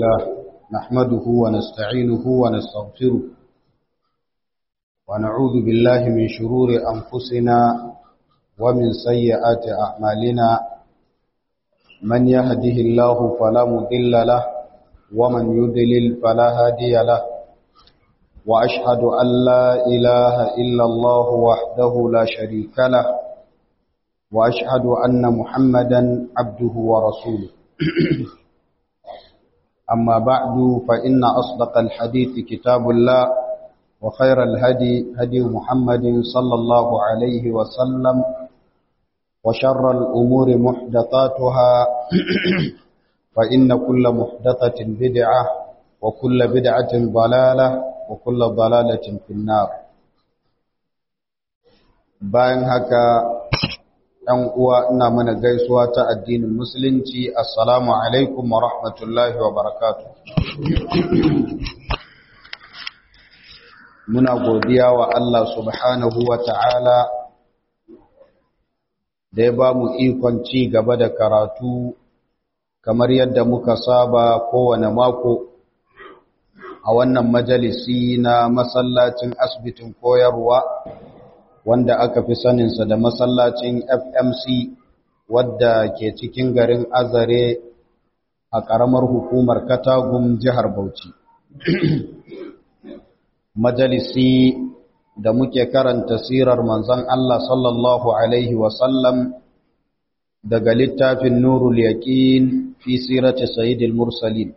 لله نحمده ونستعينه ونستغفره ونعوذ بالله من شرور أنفسنا ومن سيئات أعمالنا من يهده الله فلا مضل له ومن يضلل فلا هادي له وأشهد أن لا إله إلا الله وحده لا شريك له وأشهد أن محمدا عبده ورسوله أما بعد فإن أصدق الحديث كتاب الله وخير الهدي هدي محمد صلى الله عليه وسلم وشر الأمور محدثاتها فإن كل محدثة بدعة وكل بدعة ضلالة وكل ضلالة في النار bayan haka ɗan uwa ina mana gaisuwa ta addinin musulunci assalamu alaikum wa rahmatullahi wa barakatu muna godiya wa Allah subhanahu wa ta'ala da ya ba mu ikon ci gaba da karatu kamar yadda muka saba kowane mako a wannan majalisi na masallacin asibitin koyarwa wanda aka fi saninsa da masallacin FMC wadda ke cikin garin Azare a ƙaramar hukumar Katagum jihar Bauchi. Majalisi da muke karanta sirar manzon Allah sallallahu Alaihi wasallam daga littafin Nurul Yaƙin fi sirati Sayyidil Mursalin.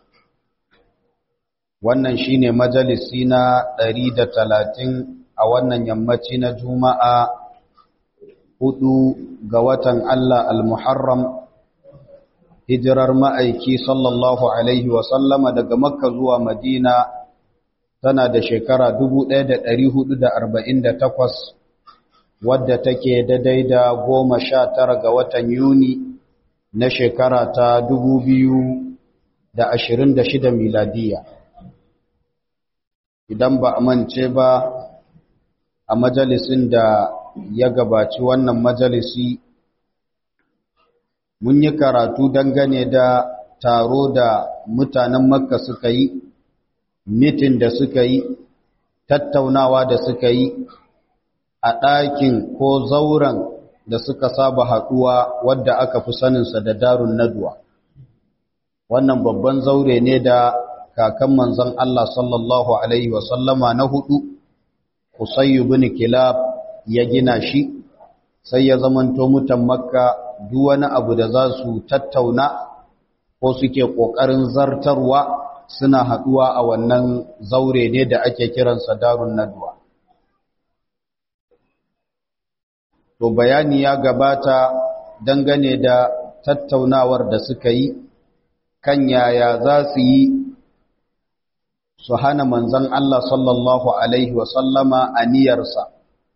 Wannan shine majalisi na ɗari da talatin a wannan yammaci na juma'a hudu ga watan Allah al-Muharram hijirar ma'aiki sallallahu Alaihi wasallama daga makka zuwa madina tana da shekara 1448 wadda take daidai da goma sha tara ga watan yuni na shekara ta 2026 miladiya idan ba a mance ba a majalisin da ya gabaci wannan majalisi mun yi karatu dangane da taro da mutanen makka suka yi mitin da suka yi tattaunawa da suka yi a ɗakin ko zauren da suka saba haɗuwa wadda aka fi saninsa da darun naduwa wannan babban zaure ne da kakan manzon Allah sallallahu Alaihi wasallama na hudu Usayyu bin Kilab ya gina shi sai ya zamanto mutan Makka duk wani abu da za su tattauna ko suke kokarin zartarwa suna haduwa a wannan zaure ne da ake kiransa Darun Nadwa to bayani ya gabata dangane da tattaunawar da suka yi kan yaya za su yi su hana manzan Allah sallallahu Alaihi wasallama aniyarsa.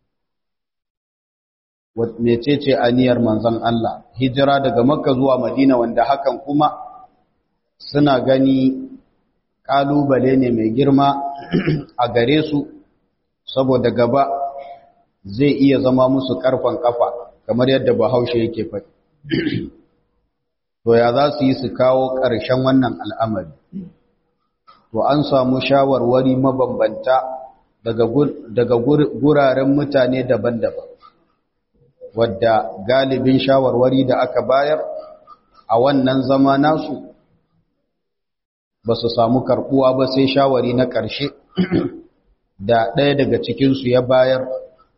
Mecece aniyar manzan Allah, hijira daga Makka zuwa Madina wanda hakan kuma suna gani ƙalubale ne mai girma a gare su, saboda gaba zai iya zama musu ƙarfan ƙafa, kamar yadda Bahaushe yake faɗi. To ya za su yi su kawo ƙarshen wannan al'amari. to an samu shawarwari mabambanta daga guraren mutane daban-daban wadda galibin shawarwari da aka bayar a wannan zama nasu ba su samu karbuwa ba sai shawari na ƙarshe da ɗaya daga cikinsu ya bayar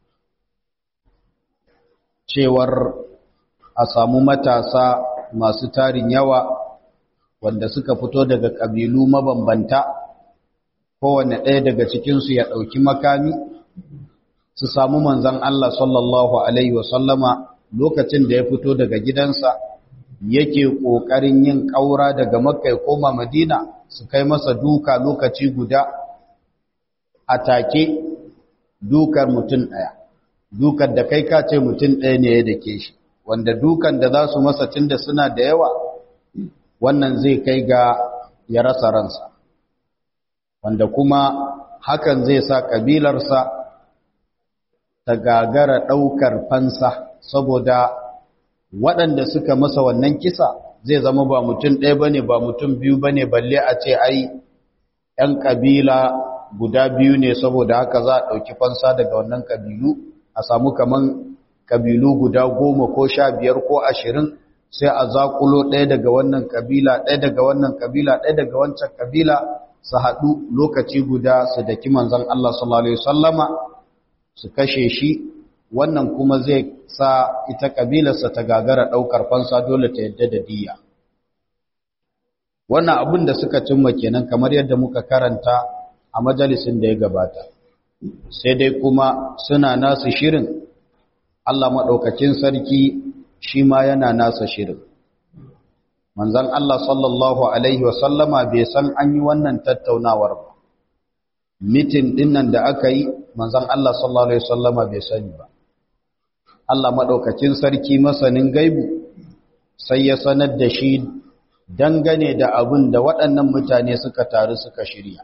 cewar a samu matasa masu tarin yawa wanda suka fito daga ƙabilu mabambanta kowane ɗaya daga cikinsu ya ɗauki makami su samu manzan Allah sallallahu Alaihi wasallama lokacin da ya fito daga gidansa yake ƙoƙarin yin ƙaura daga makka ya koma madina su kai masa duka lokaci guda a take dukar mutum ɗaya dukar da kai ka ce mutum ɗaya ne ya dake shi wanda dukan da za su masa tun da suna da yawa wannan zai kai ga ya rasa ransa wanda kuma hakan zai sa ƙabilarsa ta gagara ɗaukar fansa saboda waɗanda suka masa wannan kisa zai zama ba mutum ɗaya bane ba mutum biyu bane balle a ce ai ‘yan ƙabila guda biyu ne saboda haka za a ɗauki fansa daga wannan ƙabilu a samu kaman ƙabilu guda goma ko sha biyar ko ashirin sai a zaƙulo ɗaya daga wannan ƙabila ɗaya daga wannan ƙabila ɗaya daga wancan ƙabila su haɗu lokaci guda su daki manzon Allah sallallahu alaihi wasallama su kashe shi wannan kuma zai sa ita ƙabilarsa ta gagara ɗaukar fansa dole ta yadda da diya wannan abin da suka cimma kenan kamar yadda muka karanta a majalisin da ya gabata sai dai kuma suna nasu shirin Allah maɗaukacin sarki shi ma yana nasa shirin manzan Allah sallallahu Alaihi wasallama bai san an yi wannan tattaunawar ba mitin dinnan da aka yi manzan Allah sallallahu Alaihi wasallama bai sani ba Allah maɗaukacin sarki masanin gaibu sai ya sanar da shi dangane da abin da waɗannan mutane suka taru suka shirya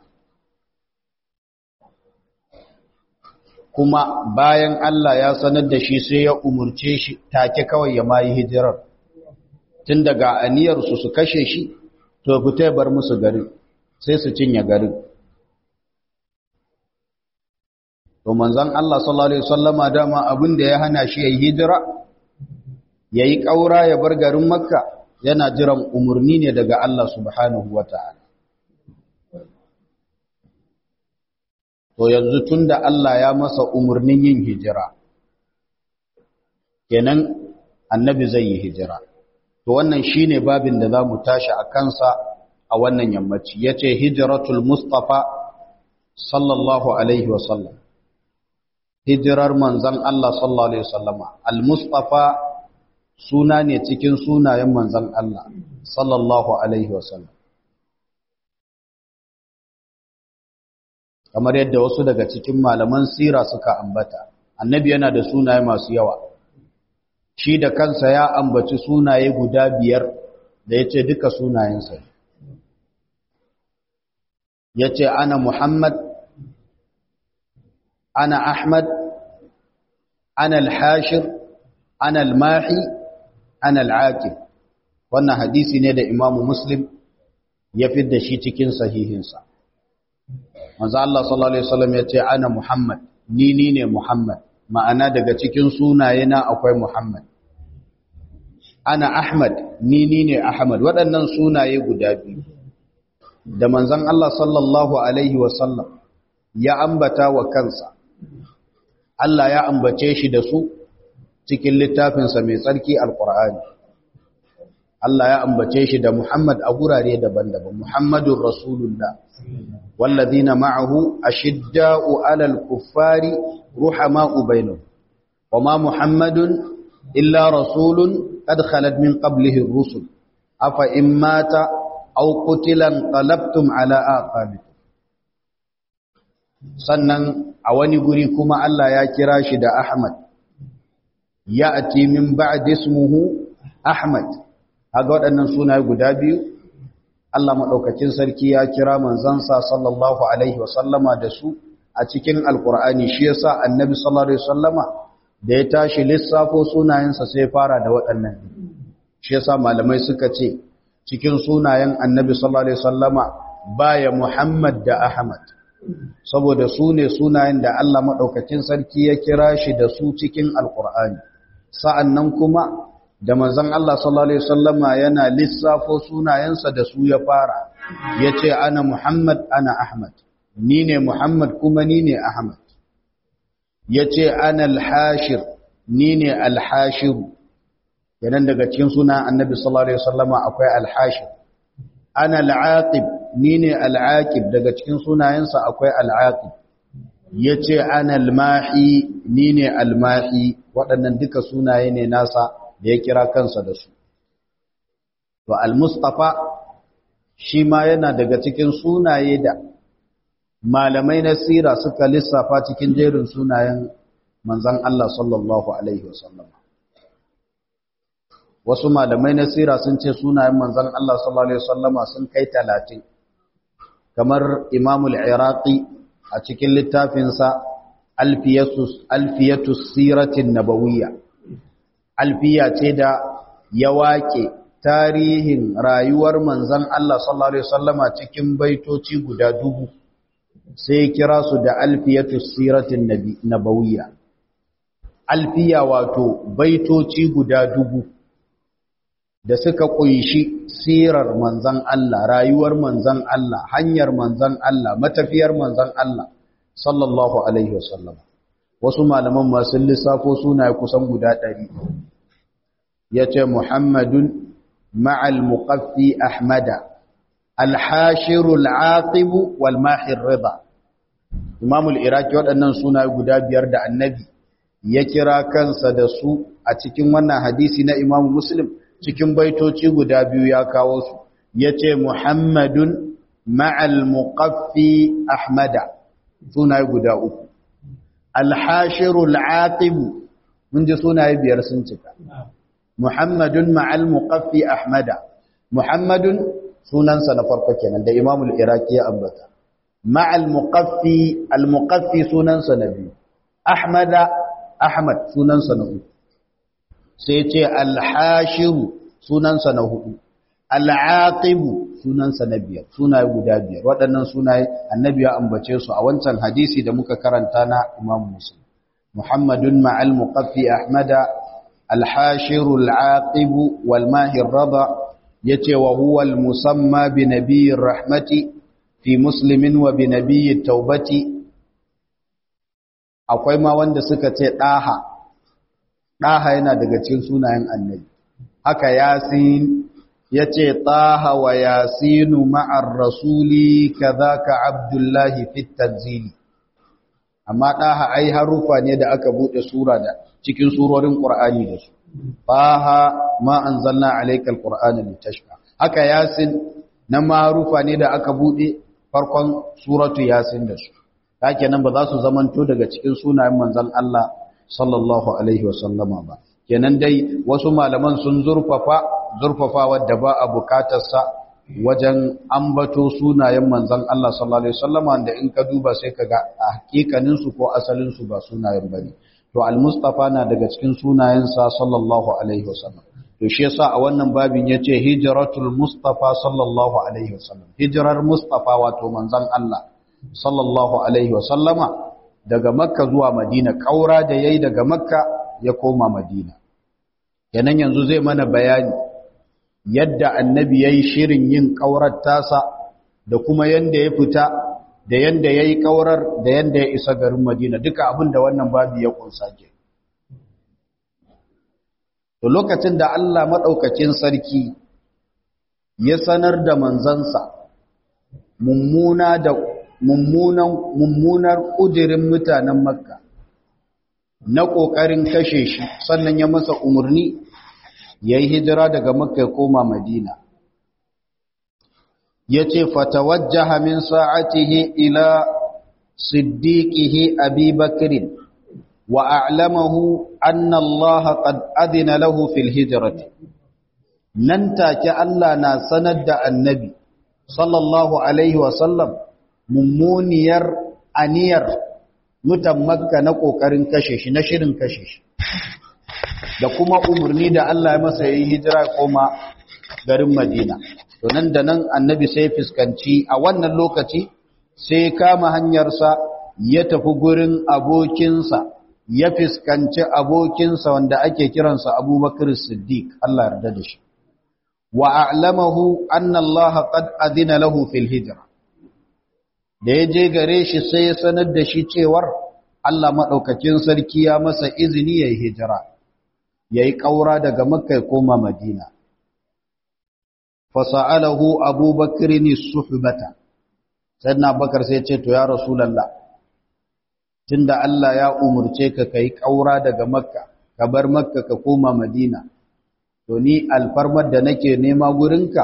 kuma bayan Allah ya sanar da shi sai ya umurce shi take kawai ya mayi hijirar tun daga aniyarsu su kashe shi to fita bar musu garin sai su cinye garin to manzon Allah sallallahu alaihi wasallama dama abin da ya hana shi yayi hijira yayi kaura ya bar garin Makka yana jiran umurni ne daga Allah subhanahu wataala to yanzu tunda Allah ya masa umurnin yin hijira kenan annabi zai yi hijira to wannan shine babin da zamu tashi a kansa a wannan yammaci yace hijratul mustafa sallallahu alaihi wasallam hijirar manzon Allah sallallahu alaihi wasallama al mustafa suna ne cikin sunayen manzon Allah sallallahu alaihi wasallam kamar yadda wasu daga cikin malaman sira suka ambata annabi yana da sunaye masu yawa shi da kansa ya ambaci sunaye guda biyar da ya ce duka sunayensa ya ce ana muhammad ana ahmad ana alhashir ana almahi ana al'aqib wannan hadisi ne da imamu muslim ya fi da shi cikin sahihinsa manzo Allah sallallahu alaihi wasallam ya ce ana muhammad ni ni ne muhammad ma'ana daga cikin sunaye na akwai Muhammad ana Ahmad ni ni ne Ahmad waɗannan sunaye guda biyu da manzon Allah sallallahu alaihi wasallam ya ambata wa kansa Allah ya ambace shi da su cikin littafinsa mai tsarki alqur'ani Allah ya ambace shi da Muhammad a gurare daban-daban Muhammadur Rasulullah والذين معه أشداء على الكفار رحماء بينهم وما محمد إلا رسول قد خلت من قبله الرسل أفإن مات أو قتل انقلبتم على آقابكم sannan a wani guri kuma Allah ya kira shi da Ahmad ya'ti min ba'di ismuhu Ahmad haga waɗannan sunaye guda biyu Allah maɗaukacin sarki ya kira manzansa sallallahu Alaihi wasallama da su a cikin Alƙur'ani shi yasa annabi sallallahu Alaihi wasallama da ya tashi lissafo sunayensa sai fara da waɗannan shi yasa malamai suka ce cikin sunayen annabi sallallahu Alaihi wasallama baya Muhammad da Ahmad saboda su ne sunayen da Allah maɗaukacin sarki ya kira shi da su cikin Alƙur'ani sa'an nan kuma da manzon Allah sallallahu alaihi wasallama yana lissafo sunayensa da su ya fara yace ana Muhammad ana Ahmad ni ne Muhammad kuma ni ne Ahmad yace ana al-hashir ni ne al-hashir kenan daga cikin sunan Annabi sallallahu alaihi wasallama akwai al-hashir ana al-aqib ni ne al-aqib daga cikin sunayensa akwai al-aqib yace ana al-mahi ni ne al-mahi waɗannan duka sunaye ne nasa da ya kira kansa da su. To, Al-Mustapha shi ma yana daga cikin sunaye da malamai na sira suka lissafa cikin jerin sunayen manzan Allah sallallahu Alaihi wasallam. Wasu malamai na sira sun ce sunayen manzan Allah sallallahu Alaihi wasallama sun kai talatin, kamar Imamul Iraqi a cikin littafinsa Alfiyatus Siratin Nabawiyya. alfiya ce da ya waƙe tarihin rayuwar manzan Allah sallallahu Alaihi wasallama cikin baitoci guda dubu sai kira su da alfiyatu siratin nabawiyya alfiya wato baitoci guda dubu da suka kunshi sirar manzan Allah rayuwar manzan Allah hanyar manzan Allah matafiyar manzan Allah sallallahu Alaihi wasallama wasu malaman masu lissafo sunaye kusan guda ɗari ya ce muhammadun مع المقفي أحمد الحاشر العاقب والماحي الرضا إمام الإراكي waɗannan suna guda biyar da annabi ya kira kansa da su a cikin wannan hadisi na Imam Muslim cikin baitoci guda biyu ya kawo su yace Muhammadun ma'al muqaffi Ahmada suna guda uku al-hashirul aqib mun ji sunaye biyar sun cika Muhammadun ma'al muqaffi Ahmada Muhammadun sunansa na farko kenan da Imam al-Iraqi ya ambata ma'al muqaffi al-muqaffi sunansa na biyu Ahmada Ahmad sunansa na uku sai ce al-hashiru sunansa na hudu al-aqibu sunansa na biyar sunaye guda biyar waɗannan sunaye annabi ya ambace su a wancan hadisi da muka karanta na Imam Muslim Muhammadun ma'al muqaffi Ahmada الحاشر العاقب والماهي الرضا يتي وهو المسمى بنبي الرحمة في مسلم وبنبي التوبة akwai ma wanda suka ce ɗaha ɗaha yana daga cikin sunayen annabi haka yasin ya ce ɗaha wa yasinu ma'ar rasuli ka abdullahi fit tanzili amma ɗaha ai harufa ne da aka buɗe sura da cikin surorin ƙur'ani da su faha ma anzalna alaykal qur'ana litashqa haka yasin na marufa ne da aka bude farkon suratu yasin da su haka nan ba za su zamanto daga cikin sunayen manzon Allah sallallahu alaihi wasallama ba kenan dai wasu malaman sun zurfafa zurfafa wadda ba a bukatarsa wajen ambato sunayen manzon Allah sallallahu alaihi wasallama da in ka duba sai kaga a hakikanin su ko asalin su ba sunayen bane to al-mustafa na daga cikin sunayensa sallallahu alaihi wasallam to shi yasa a wannan babin yace hijratul mustafa sallallahu alaihi wasallam hijrar mustafa wato manzon Allah sallallahu alaihi wasallama daga makka zuwa madina kaura da yayi daga makka ya koma madina kenan yanzu zai mana bayani yadda annabi yayi shirin yin kaurar tasa da kuma yanda ya fita da yanda ya yi ƙaurar da yanda ya isa garin Madina duka abin da wannan babu ya kunsa ke. To lokacin da Allah maɗaukacin sarki ya sanar da manzansa mummuna da mummunan mummunar ƙudirin mutanen Makka na ƙoƙarin kashe shi sannan ya masa umarni ya yi hijira daga Makka ya koma Madina. yace fatawajjaha min sa'atihi ila siddiqihi abi bakr wa a'lamahu anna Allah qad adina lahu fil hijrati nan take Allah na sanar da annabi sallallahu alaihi wa sallam mummuniyar aniyar mutan makka na kokarin kashe shi na shirin kashe shi da kuma umarni da Allah ya masa yi hijira koma garin Madina to nan da nan annabi sai fuskanci a wannan lokaci sai kama hanyarsa ya tafi gurin abokinsa ya fuskanci abokinsa wanda ake kiransa abubakar siddiq Allah yarda da shi wa a'lamahu anna Allah qad adina lahu fil hijra da ya je gare shi sai ya sanar da shi cewar Allah madaukakin sarki ya masa izini yayi hijira yayi kaura daga makka ya koma madina fasa'alahu abubakar ne suhbata sai na bakar sai ce to ya rasulallah tunda Allah ya umurce ka kai kaura daga makka ka bar makka ka koma madina to ni alfarmar da nake nema gurinka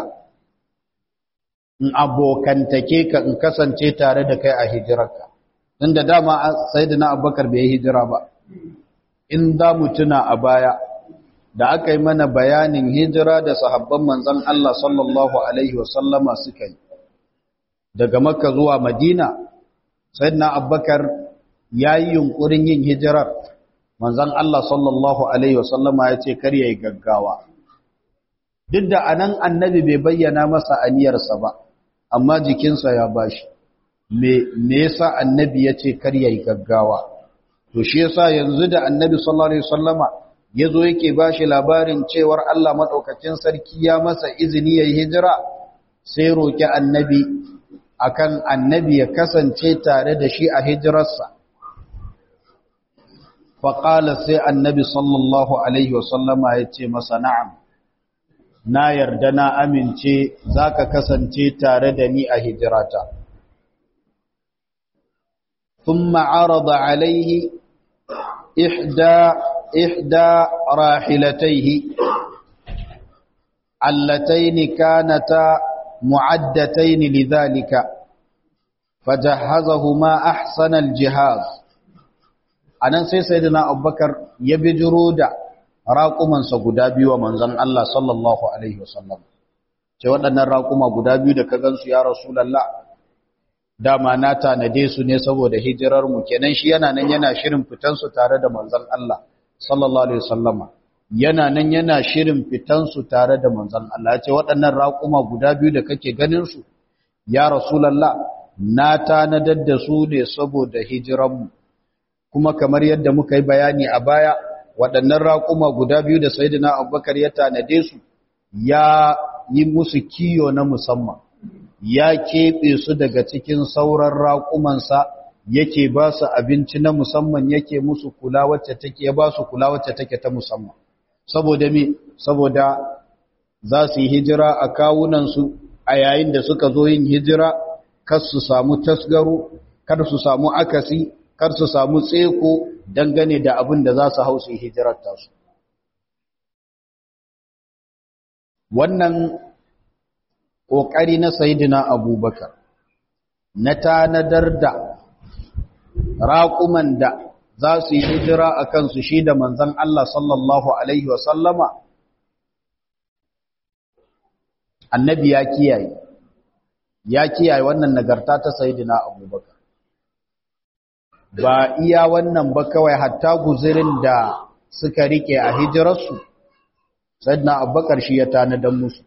in abokantake ka in kasance tare da kai a hijirarka tunda dama sayyidina abubakar bai hijira ba in za mu tuna a baya da aka yi mana bayanin hijira da sahabban manzan Allah sallallahu Alaihi wasallama suka yi daga makka zuwa madina sayyidina abbakar ya yi yunkurin yin hijirar manzan Allah sallallahu Alaihi wasallama ya ce kar ya yi gaggawa duk da anan annabi bai bayyana masa aniyarsa ba amma jikinsa ya bashi me me yasa annabi yace kar yayi gaggawa to shi yasa yanzu da annabi sallallahu alaihi wasallama yazo yake bashi labarin cewar Allah madaukakin sarki ya masa izini yayi hijira sai roki annabi akan annabi ya kasance tare da shi a hijirarsa faƙala sai annabi sallallahu alaihi wasallama ya ce masa na'am na yarda na amince za ka kasance tare da ni a hijirata ثم عرض عليه إحدى إحدى راحلتيه اللتين كانتا معدتين لذلك فجهزهما أحسن الجهاز anan sai sayyidina Abubakar ya bijiro da raƙuman sa guda biyu wa manzon Allah sallallahu alaihi wasallam ce waɗannan raƙuma guda biyu da ka gansu ya rasulullah dama na tanade su ne saboda hijirar mu kenan shi yana nan yana shirin fitan su tare da manzon Allah sallallahu alaihi wasallama yana nan yana shirin fitan su tare da manzon Allah ce waɗannan raƙuma guda biyu da kake ganin su ya rasulullah na tanadar da su ne saboda hijirar mu kuma kamar yadda muka yi bayani a baya waɗannan raƙuma guda biyu da sayyidina Abubakar ya tanade su ya yi musu kiyo na musamman ya keɓe su daga cikin sauran raƙumansa yake ba su abinci na musamman yake musu kula wacce take ya ba su kula wacce take ta musamman saboda me saboda za su yi hijira a kawunansu a yayin da suka zo yin hijira kar su samu tasgaro kar su samu akasi kar su samu tseko dangane da abin da za su hau su yi hijirar tasu wannan ƙoƙari na sayidina abubakar na tanadar da raƙuman da za su yi hijira a kansu shi da manzan Allah sallallahu Alaihi wasallama annabi ya kiyaye ya kiyaye wannan nagarta ta sayidina abubakar ba iya wannan ba kawai hatta guzirin da suka rike a hijirarsu sayidina abubakar shi ya tanadar musu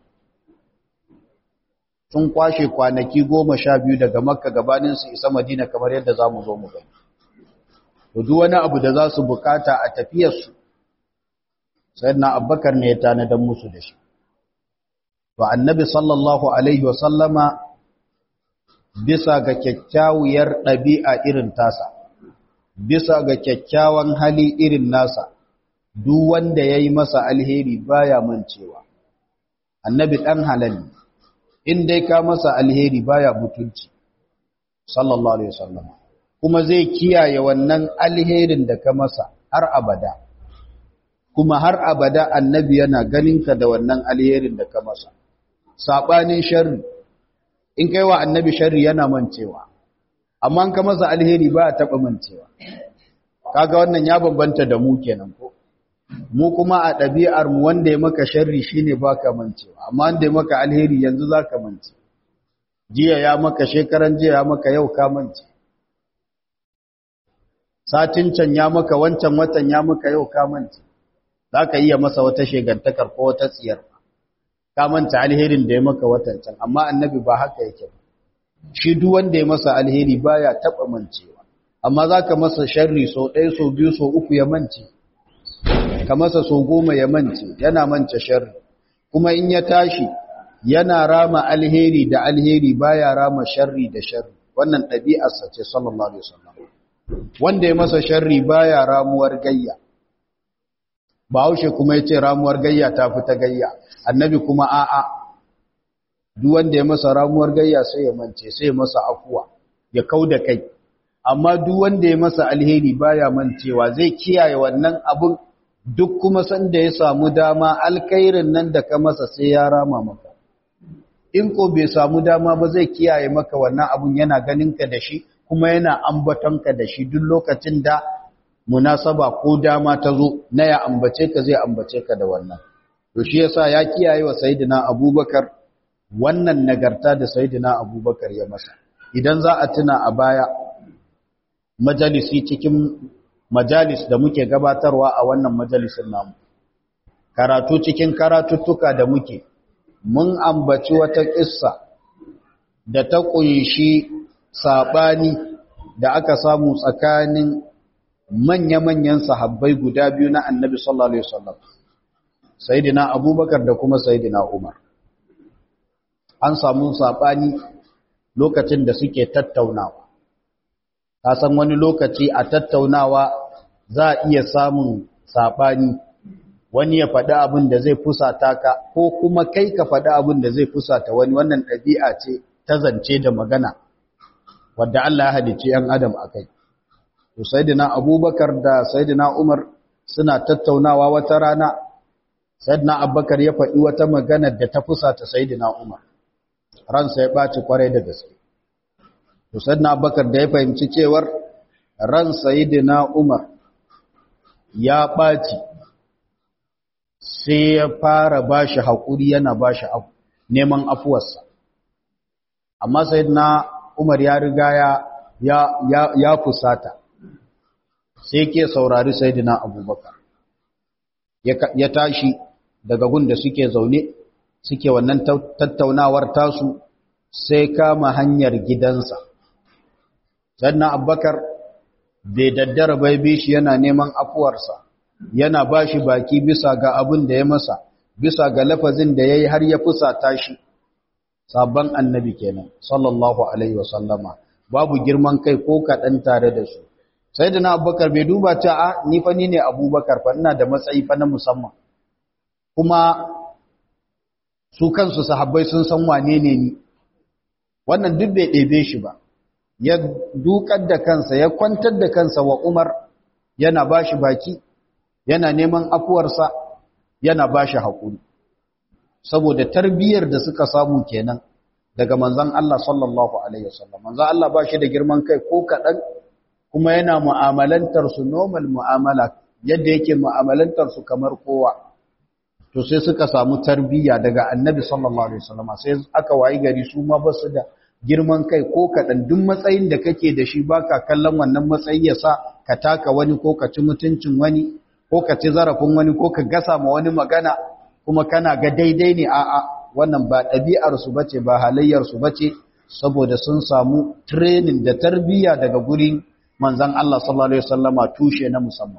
sun kwashe kwanaki goma sha biyu daga makka gabanin su isa madina kamar yadda za mu zo mu gani to duk wani abu da za su bukata a tafiyarsu sayyidina abubakar ne ya tanadar musu da shi to annabi sallallahu alaihi wasallama bisa ga kyakkyawar ɗabi'a irin tasa bisa ga kyakkyawan hali irin nasa duk wanda ya yi masa alheri baya mancewa annabi ɗan halal ne in dai ka masa alheri baya mutunci sallallahu alaihi wasallam kuma zai kiyaye wannan alherin da ka masa har abada kuma har abada annabi yana ganinka da wannan alherin da ka masa sabanin sharri in kai wa annabi sharri yana mancewa amma in ka masa alheri ba taba mancewa kaga wannan ya bambanta da mu kenan ko mu kuma a ɗabi'ar mu wanda ya maka sharri shine baka mancewa amma wanda ya maka alheri yanzu zaka mance jiya ya maka shekaran jiya ya maka yau ka mance satin can ya maka wancan watan ya maka yau ka mance zaka iya masa wata shegantakar ko wata tsiyar ka manta alherin da ya maka watan can amma annabi ba haka yake shi duk wanda ya masa alheri baya taba mancewa amma zaka masa sharri so ɗaya so biyu so uku ya mance ka masa so goma ya mance yana mance sharri kuma in ya tashi yana rama alheri da alheri baya rama sharri da sharri wannan ɗabi'arsa ce sallallahu alaihi wasallam wanda ya masa sharri baya ramuwar gayya Bahaushe kuma yace ramuwar gayya ta fi ta gayya annabi kuma a'a duk wanda ya masa ramuwar gayya sai ya mance sai ya masa afuwa ya kauda kai amma duk wanda ya masa alheri baya mancewa zai kiyaye wannan abun duk kuma sanda ya samu dama alkairin nan da ka masa sai ya rama maka in ko bai samu dama ba zai kiyaye maka wannan abun yana ganinka da shi kuma yana ambatonka da shi duk lokacin da munasaba ko dama ta zo na ya ambace ka zai ambace ka da wannan to shi yasa ya kiyaye wa sayyidina abubakar wannan nagarta da sayyidina abubakar ya masa idan za a tuna a baya majalisi cikin majalis da muke gabatarwa a wannan majalisin namu karatu cikin karatuttuka da muke mun ambaci wata ƙissa da ta ƙunshi saɓani da aka samu tsakanin manya-manyan sahabbai guda biyu na annabi sallallahu Alaihi wasallam sayidina abubakar da kuma sayidina umar an samu saɓani lokacin da suke tattaunawa ta san wani lokaci a tattaunawa za a iya samun saɓani wani ya faɗi abin da zai fusata ka ko kuma kai ka faɗi abin da zai fusata wani wannan ɗabi'a ce ta zance da magana wadda Allah ya halicci ‘yan adam a kai. To, Saidina Abubakar da Saidina Umar suna tattaunawa wata rana, Saidina Abubakar ya faɗi wata magana da ta fusata Saidina Umar, ransa ya ɓaci kwarai da gaske. To, Saidina Abubakar da ya fahimci cewar ran Saidina Umar ya ɓaci, sai ya fara ba shi haƙuri yana ba shi neman afuwarsa. Amma Saidina Umar ya riga ya ya ya fusata sai ke saurari sayyidina Abubakar ya tashi daga gun da suke zaune suke wannan tattaunawar tasu sai kama hanyar gidansa sayyidina Abubakar bai daddara bai bishi yana neman afuwarsa yana bashi baki bisa ga abin da ya masa bisa ga lafazin da yayi har ya fusata shi sabon annabi kenan sallallahu alaihi wasallama babu girman kai ko kaɗan tare da su sai da na abubakar bai duba ta a ni fa ni ne abubakar fa ina da matsayi fa na musamman kuma su kansu sahabbai sun san wane ne ni wannan duk bai ɗebe shi ba ya dukar da kansa ya kwantar da kansa wa umar yana ba shi baki yana neman afuwarsa yana ba shi haƙuri saboda tarbiyyar da suka samu kenan daga manzon Allah sallallahu alaihi wasallam manzon Allah ba shi da girman kai ko kadan kuma yana mu'amalantar su normal mu'amala yadda yake mu'amalantar su kamar kowa to sai suka samu tarbiyya daga annabi sallallahu alaihi wasallam sai aka wayi gari su ma ba su da girman kai ko kadan duk matsayin da kake da shi baka kallon wannan matsayi yasa ka taka wani ko ka ci mutuncin wani ko ka ci zarafin wani ko ka gasa ma wani magana kuma kana ga daidai ne a'a wannan ba ɗabi'arsu ba ce ba halayyarsu ba ce saboda sun samu training da tarbiyya daga gurin manzan Allah sallallahu Alaihi wasallama tushe na musamman.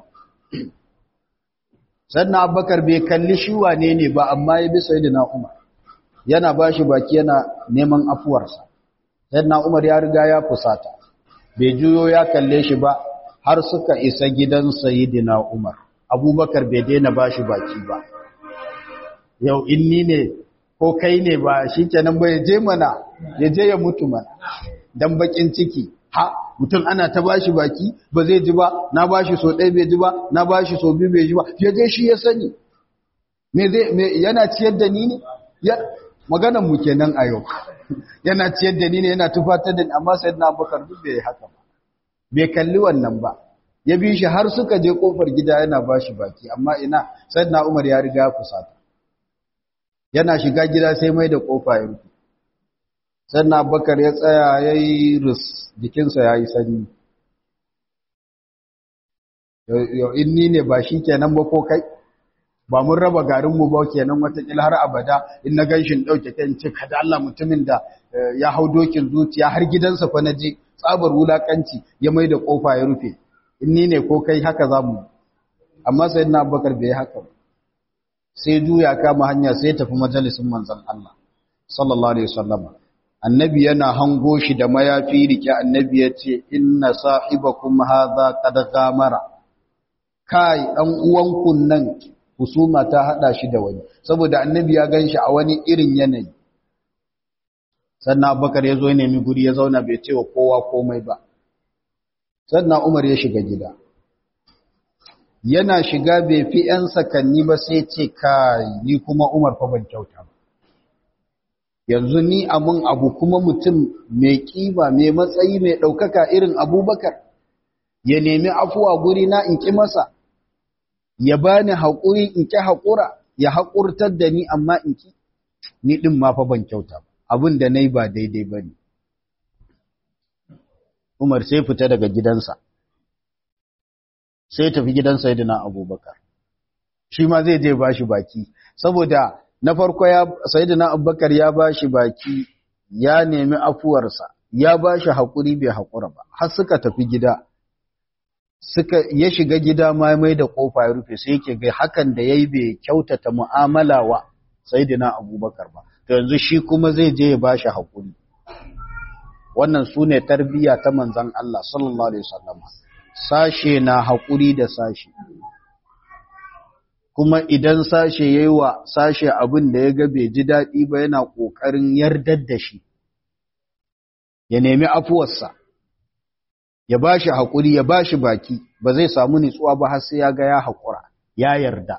sannan abubakar bai kalli shi wane ne ba amma ya bi sai na umar yana ba shi baki yana neman afuwarsa sannan umar ya riga ya fusata bai juyo ya kalle shi ba har suka isa gidan sayidina umar abubakar bai daina ba shi baki ba yau inni ne ko kai ne ba shi kenan ba ya je mana ya je ya mutu mana dan bakin ciki ha mutum ana ta bashi baki ba zai ji ba na bashi so ɗaya bai ji ba na bashi so biyu bai ji ba ya je shi ya sani me zai me yana ciyar da ni ne ya maganar mu kenan a yau yana ciyar da ni ne yana tufatar da ni amma sayyidina Abubakar duk bai haka ba bai kalli wannan ba ya bi shi har suka je kofar gida yana bashi baki amma ina sayyidina Umar ya riga ya fusata yana shiga gida sai mai da kofa ya rufe sannan abubakar ya tsaya ya yi ris jikinsa ya yi sanyi yau inni ne ba shi kenan ba ko kai ba mun raba garinmu ba kenan watakila har abada in na gan shi ɗauke kan ce kada Allah mutumin da ya hau dokin zuciya har gidansa fa na je tsabar wulakanci ya mai da kofa ya rufe inni ne ko kai haka za mu amma sai na abubakar bai haka ba sai juya kama hanya sai tafi majalisin manzon Allah sallallahu alaihi wasallam annabi yana hango shi da mayafi rike annabi yace inna sahibakum hadha qad gamara kai dan uwanku nan husuma ta hada shi da wani saboda annabi ya ganshi a wani irin yanayi sannan abubakar ya zo ya nemi guri ya zauna bai ce wa kowa komai ba sannan umar ya shiga gida yana shiga bai fi ‘yan sakanni ba sai ce kai ni kuma umar fa ban kyauta ba yanzu ni amun abu kuma mutum mai kima mai matsayi mai ɗaukaka irin abubakar ya nemi afuwa guri na in ƙi masa ya bani haƙuri in ƙi haƙura ya haƙurtar da ni amma in ƙi ni ɗin ma fa ban kyauta ba abin da na yi ba daidai ba ne umar sai fita daga gidansa sai tafi gidan sayidina abubakar shi ma zai je ba shi baki saboda na farko ya sayyidina abubakar ya bashi baki ya nemi afuwarsa ya bashi hakuri bai hakura ba har suka tafi gida suka ya shiga gida ma mai da kofa ya rufe sai yake ga hakan da yayi bai kyautata mu'amala wa sayyidina abubakar ba to yanzu shi kuma zai je ya bashi hakuri wannan sune tarbiyya ta manzon Allah sallallahu alaihi wasallam sashe na hakuri da sashe kuma idan sashe yayi wa sashe abin da ya ga bai ji daɗi ba yana ƙoƙarin yardar da shi ya nemi afuwarsa ya ba shi haƙuri ya ba shi baki ba zai samu nitsuwa ba har sai ya ga ya haƙura ya yarda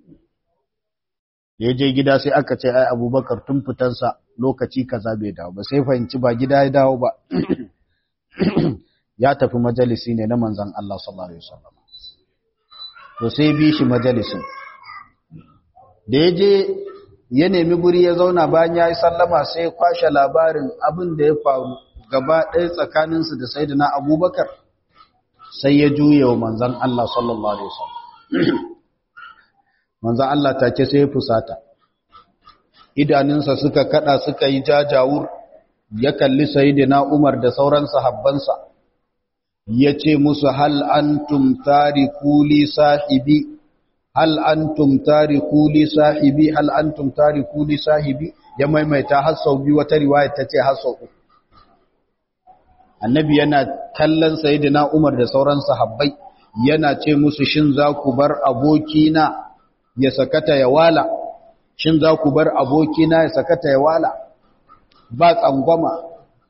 ya je gida sai aka ce ai abubakar tun fitansa lokaci kaza bai dawo ba sai fahimci ba gida ya dawo ba ya tafi majalisi ne na manzan Allah sallallahu alaihi wasallam to sai bi shi majalisin da ya je ya nemi guri ya zauna bayan ya yi sallama sai kwashe labarin abin da ya faru gaba ɗaya tsakaninsu da sai na abubakar sai ya juye wa manzan Allah sallallahu Alaihi wasallam manzan Allah take sai ya fusata idaninsa suka kada suka yi jajawur ya kalli sayidina Umar da sauran sahabbansa ya ce musu hal antum tariku li sahibi hal antum tariku li sahibi hal antum tariku li sahibi ya maimaita har sau biyu wata riwaya ta ce har sau uku annabi yana kallon sayyidina Umar da sauran sahabbai yana ce musu shin za ku bar abokina ya sakata ya wala shin za ku bar abokina ya sakata ya wala ba tsangwama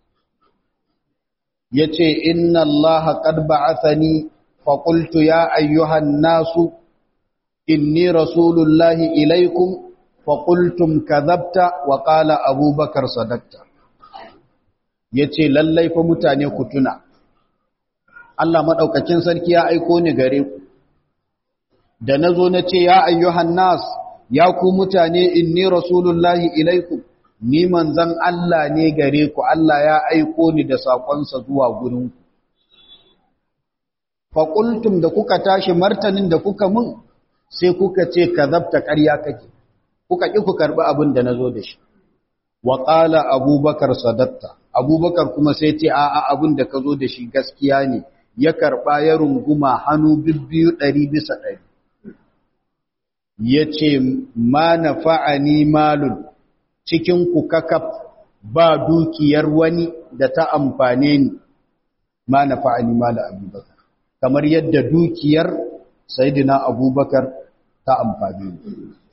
yace inna allaha qad ba'athani fa qultu ya ayyuhan nasu inni rasulullahi ilaikum fa qultum kadhabta wa qala abubakar sadaqta ya ce lallai fa mutane ku tuna Allah maɗaukakin sarki ya aiko ni gare ku da na zo na ce ya ayyuhan nas ya ku mutane inni rasulullahi ilaikum ni manzan Allah ne gare ku Allah ya aiko ni da saƙonsa zuwa gurinku faƙultum da kuka tashi martanin da kuka mun sai kuka ce ka zabta ƙarya kake kuka ƙi ku karɓi abin da na zo da shi wa ƙala abubakar sadatta abubakar kuma sai ce a'a abin da ka zo da shi gaskiya ne ya karɓa ya runguma hannu bibbiyu ɗari bisa ɗari ya ce ma na fa'ani malun cikin ku kakaf ba dukiyar wani da ta amfane ni ma na fa'ani malun abubakar kamar yadda dukiyar sayidina abubakar ta amfane ni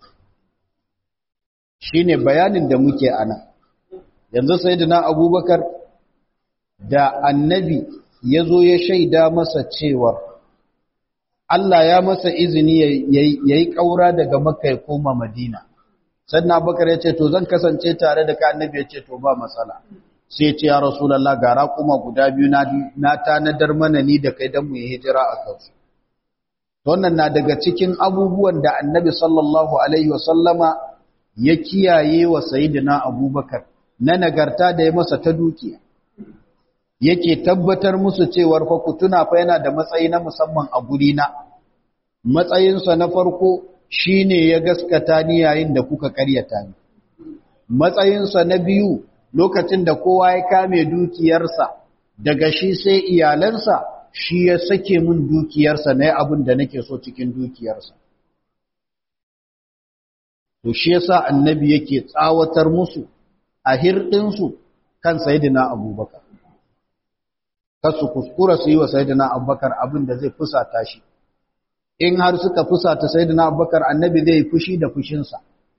shi ne bayanin da muke ana yanzu sayidina abubakar da annabi ya zo ya shaida masa cewar Allah ya masa izini ya yi ƙaura daga makka ya koma madina sannan abubakar ya ce to zan kasance tare da ka annabi ya ce to ba matsala sai ce ya rasulallah gara kuma guda biyu na tanadar mana ni da kai don mu yi hijira a kansu wannan na daga cikin abubuwan da annabi sallallahu alaihi wasallama ya kiyaye wa sayidina abubakar na nagarta da ya masa ta dukiya yake tabbatar musu cewar fa ku tuna fa yana da matsayi na musamman a guri na matsayinsa na farko shine ya gaskata ni yayin da kuka karyata ni matsayinsa na biyu lokacin da kowa ya kame dukiyarsa daga shi sai iyalansa shi ya sake min dukiyarsa na abin da nake so cikin dukiyarsa to shi yasa annabi yake tsawatar musu a hirɗinsu kan sayidina abubakar kasu kuskura su yi wa sayidina abubakar abin da zai fusata shi in har suka fusata sayidina abubakar annabi zai fushi da fushinsa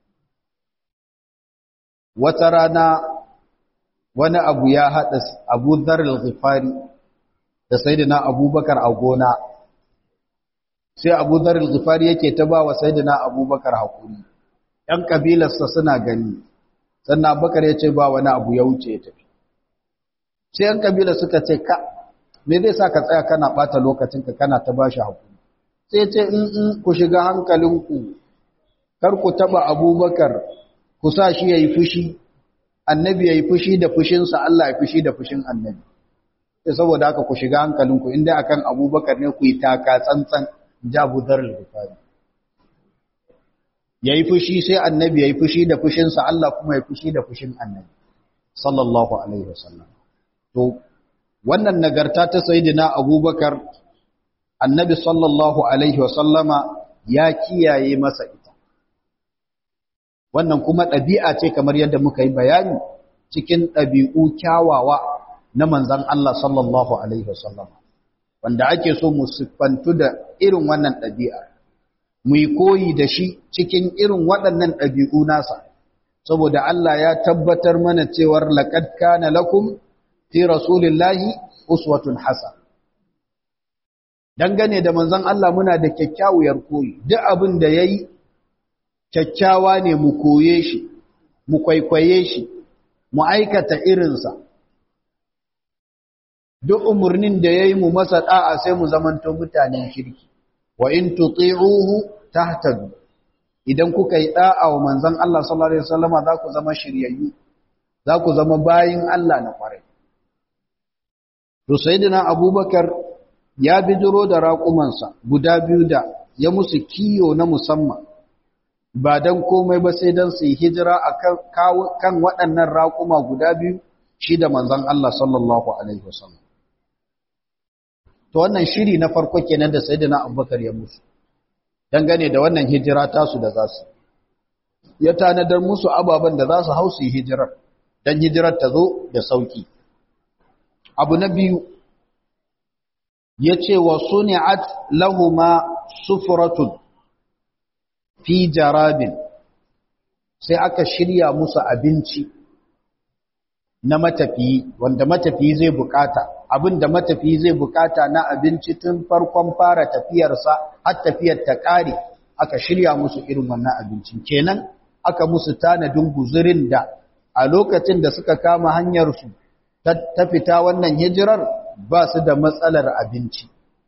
wata rana wani abu ya haɗa abu zarar zifari da sayidina abubakar a gona sai abu zarar zifari yake ta ba wa sayidina abubakar haƙuri ‘yan ƙabilarsa suna gani sannan abubakar ya ce ba wani abu ya wuce ya tafi sai ‘yan ƙabilar suka ce ka me zai sa ka tsaya kana ɓata lokacinka kana ta ba shi haƙuri sai ce in in ku shiga hankalinku kar ku taɓa abubakar ku sa shi ya yi fushi annabi ya yi fushi da fushinsa Allah ya fushi da fushin annabi sai saboda haka ku shiga hankalinku inda akan abubakar ne ku yi taka tsantsan jabu zarar rufari yayi fushi sai annabi yayi fushi da fushinsa Allah kuma ya fushi da fushin annabi sallallahu alaihi wasallam to wannan nagarta ta sayyidina abubakar annabi sallallahu alaihi wasallama ya kiyaye masa ita wannan kuma ɗabi'a ce kamar yadda muka yi bayani cikin ɗabi'u kyawawa na manzan Allah sallallahu alaihi wasallama wanda ake so mu siffantu da irin wannan ɗabi'a mu yi koyi da shi cikin irin waɗannan ɗabi'u nasa saboda Allah ya tabbatar mana cewar laqad kana lakum fi rasulillahi uswatun hasan dangane da manzon Allah muna da kyakkyawar koyi duk abin da yayi kyakkyawa ne mu koye shi mu kwaikwaye shi mu aikata irinsa duk umurnin da yayi mu masa da'a sai mu zamanto mutanen kirki wa in tuti'uhu tahtadu idan kuka yi da'a wa manzon Allah sallallahu alaihi wasallama za ku zama shiryayyu za ku zama bayin Allah na kwarai to sayyidina abubakar ya bidiro da raƙumansa guda biyu da ya musu kiyo na musamman ba dan komai ba sai dan su yi hijira akan kan waɗannan raƙuma guda biyu shi da manzon Allah sallallahu alaihi wasallam to wannan shiri na farko kenan da sayyidina abubakar ya musu dangane da wannan hijira tasu da za su ya tanadar musu ababen da za su hau su yi hijirar don hijirar ta zo da sauki abu na biyu ya ce wa suni'at lahuma sufuratun fi jarabin sai aka shirya musu abinci na matafiyi wanda matafiyi zai bukata abin da matafiyi zai bukata na abinci tun farkon fara tafiyarsa har tafiyar ta kare aka shirya musu irin wannan abincin kenan aka musu tanadin guzurin da a lokacin da suka kama hanyarsu ta fita wannan hijirar ba su da matsalar abinci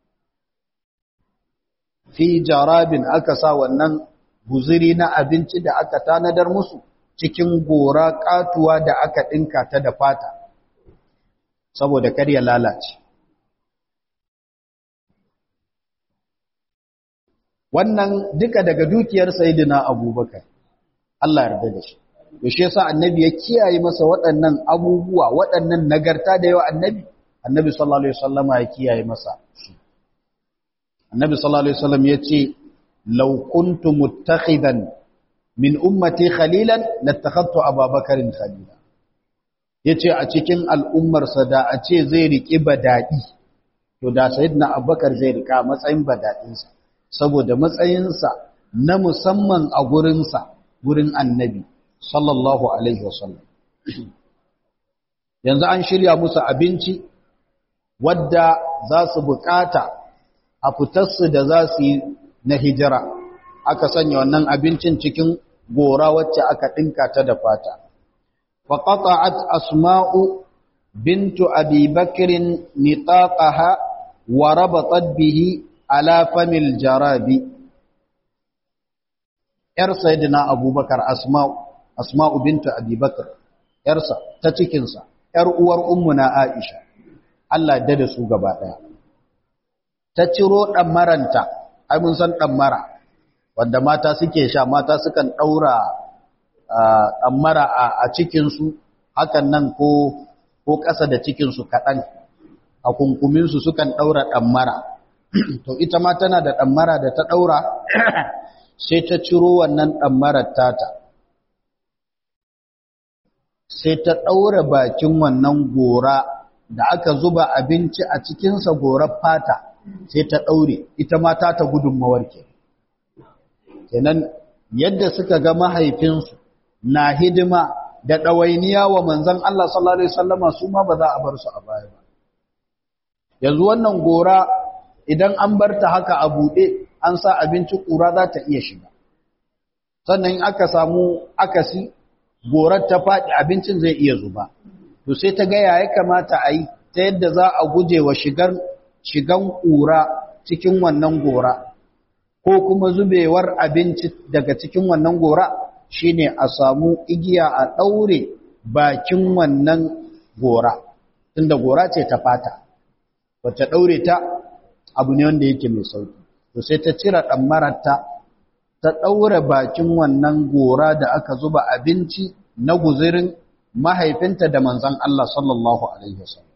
fi jarabin aka sa wannan guzuri na abinci da aka tanadar musu cikin gora katuwa da aka ɗinka ta da fata saboda kar ya lalace wannan duka daga dukiyar sayidina abubakar Allah yarda da shi to shi yasa annabi ya kiyaye masa waɗannan abubuwa waɗannan nagarta da yawa annabi annabi sallallahu alaihi wasallam ya kiyaye masa annabi sallallahu alaihi wasallam yace law kuntu muttakhidan min ummati khalilan lattakhadtu ababakarin khalila yace a cikin al'ummar sa da a ce zai riki badadi to da sayyidina abubakar zai rika matsayin badadin sa saboda matsayin sa na musamman a gurin sa gurin annabi sallallahu alaihi wasallam yanzu an shirya musu abinci wadda za su bukata a fitarsu da za su yi na hijira aka sanya wannan abincin cikin gora wacce aka ɗinka ta da fata faƙaƙa'at asma'u bintu abi bakirin nitaƙaha wa rabatat bihi ala famil jarabi ‘yar sayidina abubakar asma'u asma'u bintu abi bakar ‘yarsa ta cikinsa ‘yar uwar ummuna aisha Allah da da su gaba ɗaya ta ciro ɗammaranta ai mun san ɗammara wanda mata suke sha mata sukan ɗaura ɗammara a cikinsu hakan nan ko ko ƙasa da cikinsu kaɗan a kunkuminsu sukan ɗaura ɗammara to ita ma tana da ɗammara da ta ɗaura sai ta ciro wannan ɗammarar tata sai ta ɗaura bakin wannan gora da aka zuba abinci a cikinsa gorar fata sai ta ɗaure ita ma ta ta gudunmawar ke kenan yadda suka ga mahaifinsu na hidima da ɗawainiya wa manzan Allah sallallahu Alaihi wasallama su ma ba za a bar su a baya ba yanzu wannan gora idan an bar ta haka a buɗe an sa abinci ƙura za ta iya shiga sannan aka samu akasi gorar ta faɗi abincin zai iya zuba to sai ta ga ya kamata a yi ta yadda za a guje wa shigar shigan ƙura cikin wannan gora ko kuma zubewar abinci daga cikin wannan gora shine a samu igiya a ɗaure bakin wannan gora tunda gora ce ta fata wacce ɗaure ta abu ne wanda yake mai sauki to sai ta cire ɗammararta ta ɗaura bakin wannan gora da aka zuba abinci na guzirin mahaifinta da manzan Allah sallallahu Alaihi wasallam.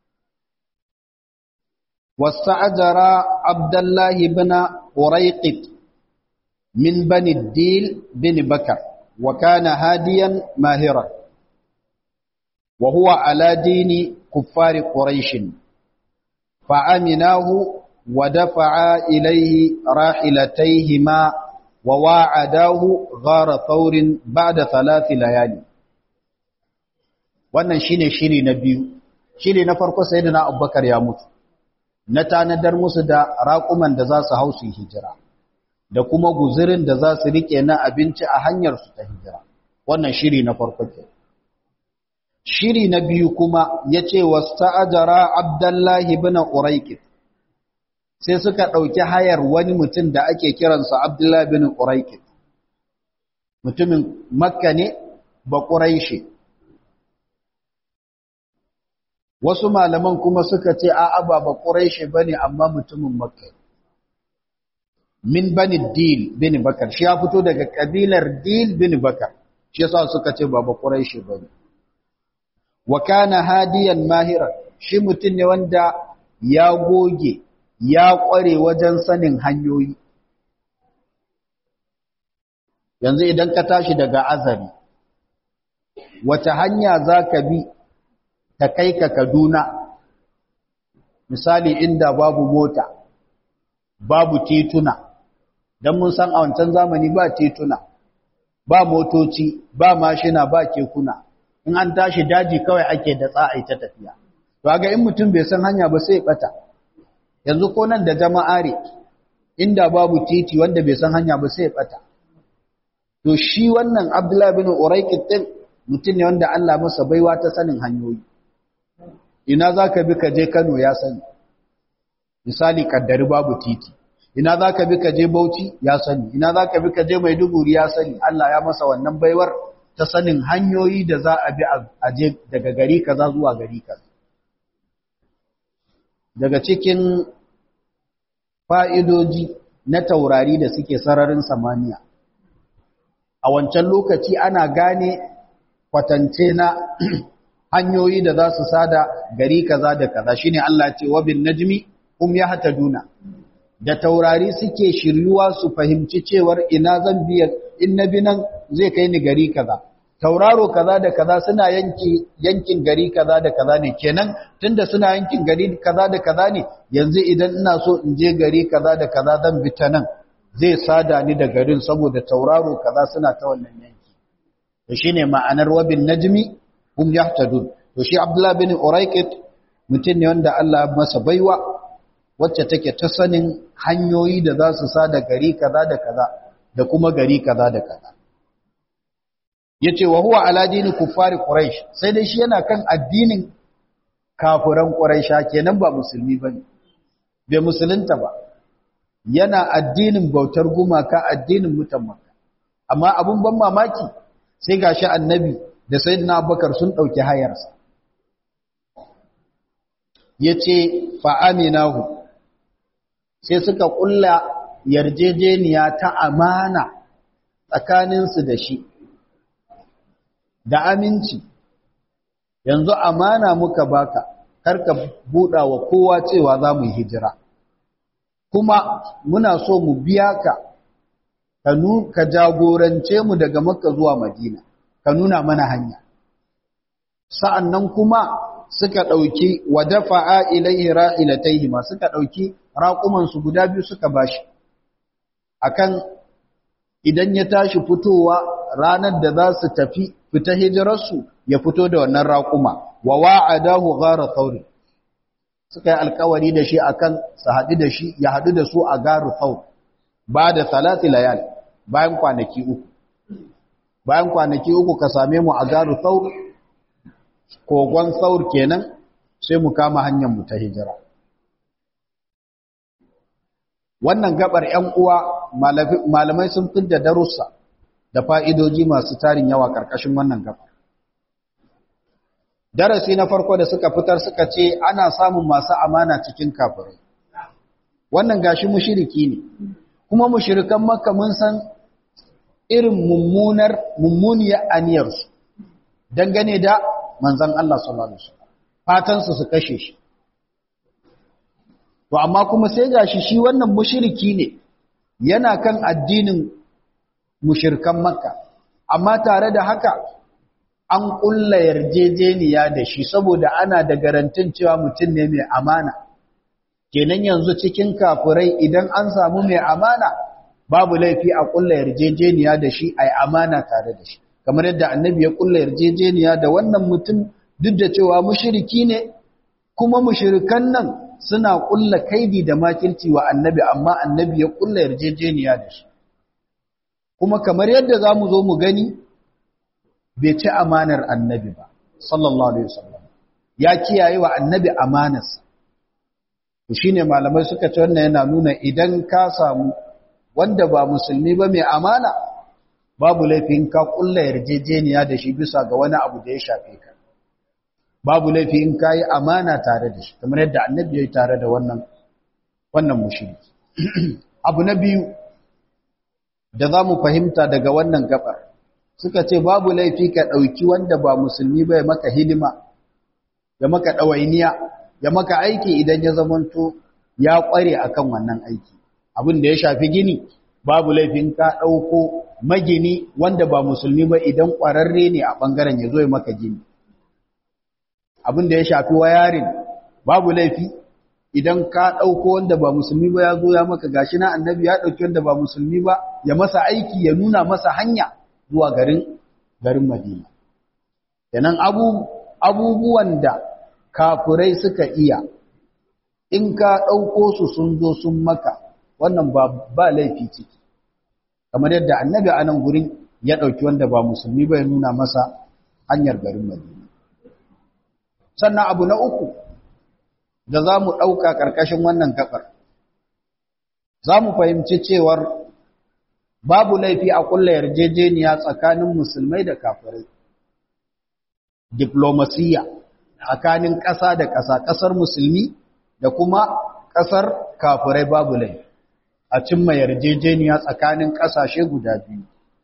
Wasta'ajara Abdullahi bin Uraiqit min bani Dil bin Bakar, wa kana hadiyan mahiran, wa huwa ala dini kuffari Quraishin, fa'aminahu wa dafa'a ilaihi rahilataihima wa wa'adahu ghara thawrin ba'da thalathi layali. wannan shine shiri na biyu shiri na farko sayyidina abubakar ya mutu na tanadar musu da raƙuman da za su hau su hijira da kuma guzurin da za su rike na abinci a hanyar su ta hijira wannan shiri na farko ke shiri na biyu kuma yace wasta'ajara abdullahi ibn uraiqit sai suka dauki hayar wani mutum da ake kiransa abdullahi ibn uraiqit mutumin makka ne ba quraishi wasu malaman kuma suka ce a'a ba ba quraishi bane amma mutumin makka min bani dil bin bakar shi ya fito daga kabilar dil bin bakar shi yasa suka ce ba ba quraishi bane wa kana hadiyan mahira shi mutum ne wanda ya goge ya kware wajen sanin hanyoyi yanzu idan ka tashi daga azari wata hanya zaka bi ta kai ka Kaduna misali inda babu mota babu tituna dan mun san a wancan zamani ba tituna ba motoci ba mashina ba kekuna in an tashi daji kawai ake da tsa'ai ta tafiya to ga in mutum bai san hanya ba sai bata yanzu ko nan da jama'are inda babu titi wanda bai san hanya ba sai bata to shi wannan Abdullah bin Uraiqit din mutum ne wanda Allah masa baiwa ta sanin hanyoyi ina zaka bi ka je Kano ya sani misali kaddari babu titi ina za ka bi ka je Bauchi ya sani ina za ka bi ka je Maiduguri ya sani Allah ya masa wannan baiwar ta sanin hanyoyi da za a bi a je daga gari kaza zuwa gari kaza daga cikin fa'idoji na taurari da suke sararin samaniya a wancan lokaci ana gane kwatance na hanyoyi da za su sada gari kaza da kaza shine Allah ce wa bin najmi hum yahtaduna da taurari suke shiryuwa su fahimci cewar ina zan biya in na bi nan zai kai ni gari kaza tauraro kaza da kaza suna yanki yankin gari kaza da kaza ne kenan tunda suna yankin gari kaza da kaza ne yanzu idan ina so in je gari kaza da kaza zan bi ta nan zai sada ni da garin saboda tauraro kaza suna ta wannan yanki to shine ma'anar wabin najmi hum yahtadun to shi Abdullah bin Uraiqit mutum ne wanda Allah masa baiwa wacce take ta sanin hanyoyi da za su sada gari kaza da kaza da kuma gari kaza da kaza yace wa huwa ala dini kuffari quraish sai dai shi yana kan addinin kafiran quraisha kenan ba musulmi bane bai musulunta ba yana addinin bautar gumaka addinin mutan makka amma abun ban mamaki sai gashi annabi da sayyidina abubakar sun dauki hayarsa yace fa aminahu sai suka kulla yarjejeniya ta amana tsakaninsu da shi da aminci yanzu amana muka baka karka buɗa wa kowa cewa za mu hijira kuma muna so mu biya ka ka jagorance mu daga makka zuwa madina ka nuna mana hanya sa'annan kuma suka ɗauki wa dafa'a ilaihi ra'ilataihi ma suka ɗauki raƙumansu guda biyu suka bashi akan idan ya tashi fitowa ranar da za su tafi fita hijirarsu ya fito da wannan raƙuma wa wa'adahu ghara thawr suka yi alƙawari da shi akan su haɗu da shi ya haɗu da su a garu thawr ba da salati layal bayan kwanaki uku bayan kwanaki uku ka same mu a garu thawr kogon thawr kenan sai mu kama hanyar mu ta hijira wannan gabar ‘yan uwa malamai sun fidda darussa da fa'idoji masu tarin yawa ƙarƙashin wannan gabar. Darasi na farko da suka fitar suka ce ana samun masu amana cikin kafirai. Wannan gashi mushiriki ne, kuma mushirikan maka mun san irin mummunar mummuniyar aniyarsu dangane da manzan Allah sallallahu alaihi wasallam fatan su su kashe shi to amma kuma sai gashi shi wannan mushriki ne yana kan addinin mushirkan makka amma tare da haka an kulla yarjejeniya da shi saboda ana da garantin cewa mutum ne mai amana kenan yanzu cikin kafurai idan an samu mai amana babu laifi a kulla yarjejeniya da shi ai amana tare da shi kamar yadda annabi ya kulla yarjejeniya da wannan mutum duk da cewa mushriki ne kuma mushrikan nan suna kulla kaidi da makirci wa annabi amma annabi ya kulla yarjejeniya da shi kuma kamar yadda za mu zo mu gani bai ci amanar annabi ba sallallahu alaihi wasallam ya kiyaye wa annabi amanarsa to shine malamai suka ce wannan yana nuna idan ka samu wanda ba musulmi ba mai amana babu laifin ka kulla yarjejeniya da shi bisa ga wani abu da ya shafe ka babu laifi in kayi amana tare da shi kamar yadda annabi ya yi tare da wannan wannan mushriki abu na biyu da za mu fahimta daga wannan gabar suka ce babu laifi ka ɗauki wanda ba musulmi ba ya maka hidima ya maka ɗawainiya ya maka aiki idan ya zamanto ya ƙware akan wannan aiki abin da ya shafi gini babu laifin ka ɗauko magini wanda ba musulmi ba idan ƙwararre ne a ɓangaren ya zo ya maka gini abin da ya shafi wayarin babu laifi idan ka ɗauko wanda ba musulmi ba ya zo ya maka gashi na annabi ya ɗauki wanda ba musulmi ba ya masa aiki ya nuna masa hanya zuwa garin garin madina kenan abu abubuwan da kafurai suka iya in ka ɗauko su sun zo sun maka wannan ba ba laifi ciki kamar yadda annabi a nan gurin ya ɗauki wanda ba musulmi ba ya nuna masa hanyar garin madina sannan abu na uku da za mu ɗauka ƙarƙashin wannan gaɓar za mu fahimci cewar babu laifi a ƙulla yarjejeniya tsakanin musulmai da kafirai diplomasiya tsakanin ƙasa da ƙasa ƙasar musulmi da kuma ƙasar kafirai babu laifi a cimma yarjejeniya tsakanin ƙasashe guda biyu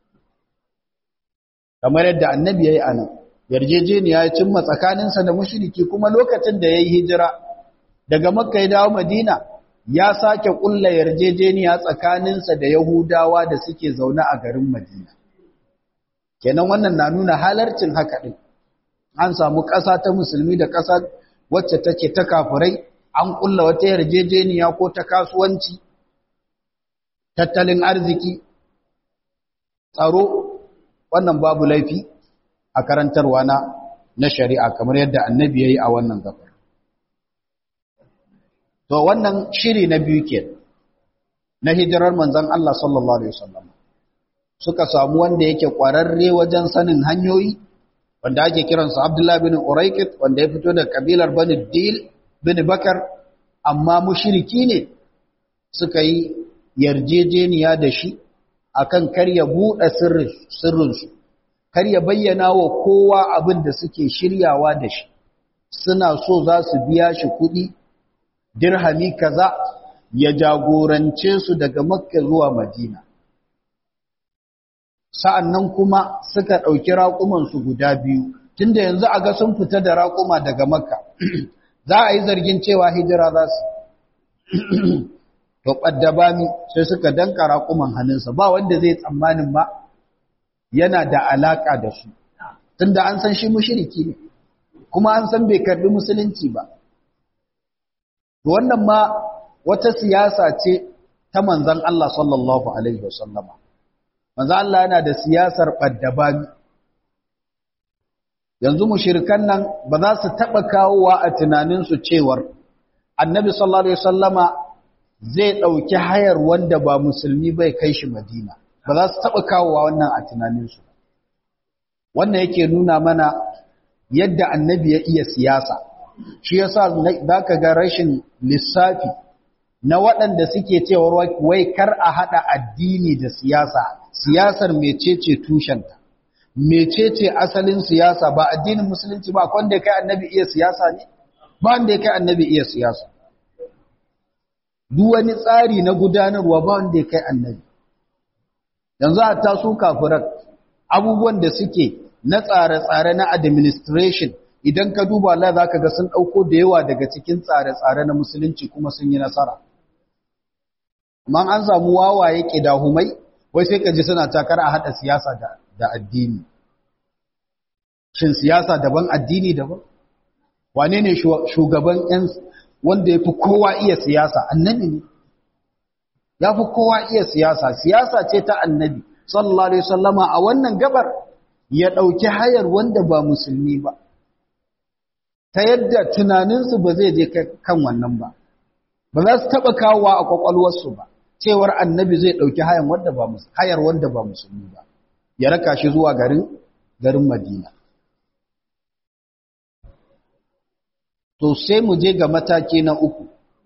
kamar yadda annabi ya yi a nan yarjejeniya ya cimma tsakaninsa da mushriki kuma lokacin da ya yi hijira daga makka ya dawo madina ya sake kulla yarjejeniya tsakaninsa da yahudawa da suke zaune a garin madina kenan wannan na nuna halarcin haka din an samu ƙasa ta musulmi da ƙasa wacce take ta kafirai an kulla wata yarjejeniya ko ta kasuwanci tattalin arziki tsaro wannan babu laifi a karantarwa na na shari'a kamar yadda annabi yayi a wannan gabar to wannan shiri na biyu ke na hijirar manzon Allah sallallahu alaihi wasallam suka samu wanda yake kwararre wajen sanin hanyoyi wanda ake kiransa Abdullah bin Uraykit wanda ya fito da kabilar Bani Dil bin Bakar amma mushriki ne suka yi yarjejeniya da shi akan kar ya buɗe sirrinsu kar ya bayyana wa kowa abin da suke shiryawa da shi suna so za su biya shi kuɗi dirhami kaza ya jagorance su daga makka zuwa madina sa'annan kuma suka ɗauki raƙumansu guda biyu tunda yanzu a ga sun fita da raƙuma daga makka za a yi zargin cewa hijira za su to ƙaddabami sai suka danka raƙuman hannunsa ba wanda zai tsammanin ba yana da alaƙa da su tunda an san shi mushiriki ne kuma an san bai karɓi musulunci ba wannan ma wata siyasa ce ta manzan Allah sallallahu alaihi wasallama manzan Allah yana da siyasar ɓaddabami yanzu mushirikan nan ba za su taɓa kawowa a tunaninsu cewar annabi sallallahu alaihi wasallama zai ɗauki hayar wanda ba musulmi bai kai shi madina ba za su taɓa kawowa wannan a tunaninsu wannan yake nuna mana yadda annabi ya iya siyasa shi yasa za ka ga rashin lissafi na waɗanda suke cewa wai kar a haɗa addini da siyasa siyasar mecece tushenta mecece asalin siyasa ba addinin musulunci ba wanda kai annabi iya siyasa ne ba wanda kai annabi iya siyasa duk wani tsari na gudanarwa ba wanda ya kai annabi yanzu a tasu kafirar abubuwan da suke na tsare-tsare na administration idan ka duba Allah za ka ga sun ɗauko da yawa daga cikin tsare-tsare na musulunci kuma sun yi nasara amma an samu wawaye ƙidahumai wai sai ka ji suna takar a haɗa siyasa da addini shin siyasa daban addini daban wane ne shugaban 'yan wanda ya fi kowa iya siyasa annabi ne ya fi kowa iya siyasa siyasa ce ta annabi sallallahu alaihi wasallama a wannan gabar ya ɗauki hayar wanda ba musulmi ba ta yadda tunaninsu ba zai je kan wannan ba ba za su taɓa kawowa a ƙwaƙwalwarsu ba cewar annabi zai ɗauki hayar wanda ba hayar wanda ba musulmi ba ya raka shi zuwa garin garin madina to sai mu je ga mataki na uku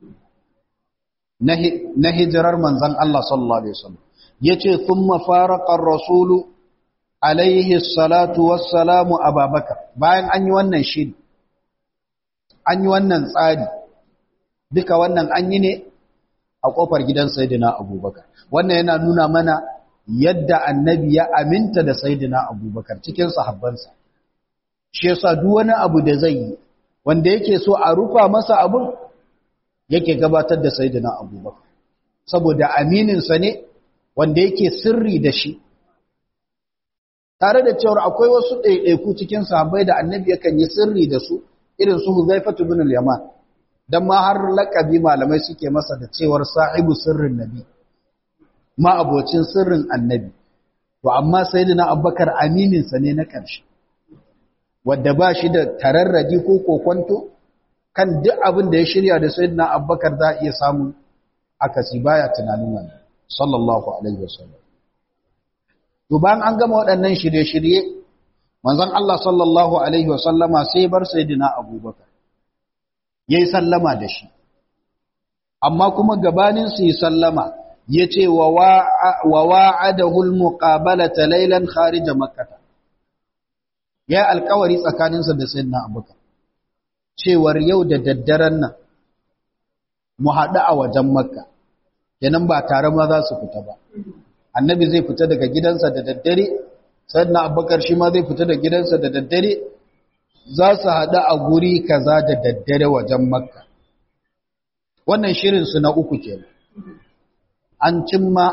na hijirar manzan Allah sallallahu Alaihi wasallam ya ce thumma faraqa rasulu alaihi salatu wassalamu ababakar bayan an yi wannan shiri an yi wannan tsari duka wannan an yi ne a kofar gidan sayyidina abubakar wannan yana nuna mana yadda annabi ya aminta da sayyidina abubakar cikin sahabbansa shi yasa duk wani abu da zai yi wanda yake so a rufa masa abun yake gabatar da sayyidina abubakar saboda amininsa ne wanda yake sirri da shi tare da cewar akwai wasu ɗaiɗaiku cikin sahabbai da annabi yakan yi sirri da su irin su huzaifatu bin al-yaman dan ma har laqabi malamai suke masa da cewar sahibu sirrin nabi ma abocin sirrin annabi to amma sayyidina abubakar amininsa ne na ƙarshe wadda ba shi da tararraji ko kokonto kan duk abin da ya shirya da sayyidina abubakar za a iya samun akasi baya tunanin wannan sallallahu alaihi wasallam to bayan an gama waɗannan shirye-shirye manzon Allah sallallahu alaihi wasallama sai bar sayyidina abubakar yayi sallama da shi amma kuma gabanin su yi sallama yace wa wa'adahu al-muqabalata laylan kharij makkah ya alkawari tsakaninsa da sayyidina abubakar cewar yau da daddaren nan mu haɗu a wajen makka kenan ba tare ma za su fita ba annabi zai fita daga gidansa da daddare sayyidina abubakar shi ma zai fita da gidansa da daddare za su haɗu a guri kaza da daddare wajen makka wannan shirinsu na uku kenan an cimma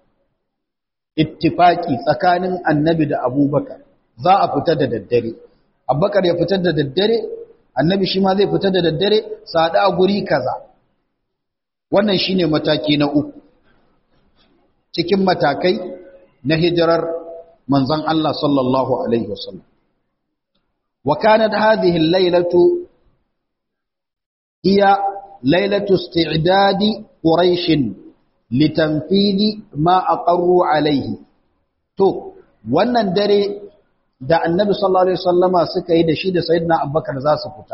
ittifaki tsakanin annabi da abubakar za a fita da daddare abubakar ya fita da daddare annabi shi ma zai fita da daddare sada a guri kaza wannan shine mataki na uku cikin matakai na hijirar manzon Allah sallallahu alaihi wasallam wa kanat hadhihi al-lailatu hiya lailatu isti'dadi quraish litanfidi ma aqarru alaihi to wannan dare da annabi sallallahu alaihi wasallama suka yi da shi da sayyidina abubakar za su fita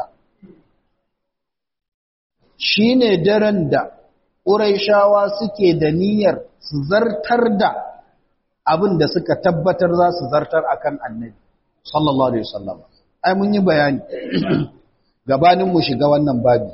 shine daren da quraishawa suke da niyyar su zartar da abin da suka tabbatar za su zartar akan annabi sallallahu alaihi wasallama ai mun yi bayani gabanin mu shiga wannan babi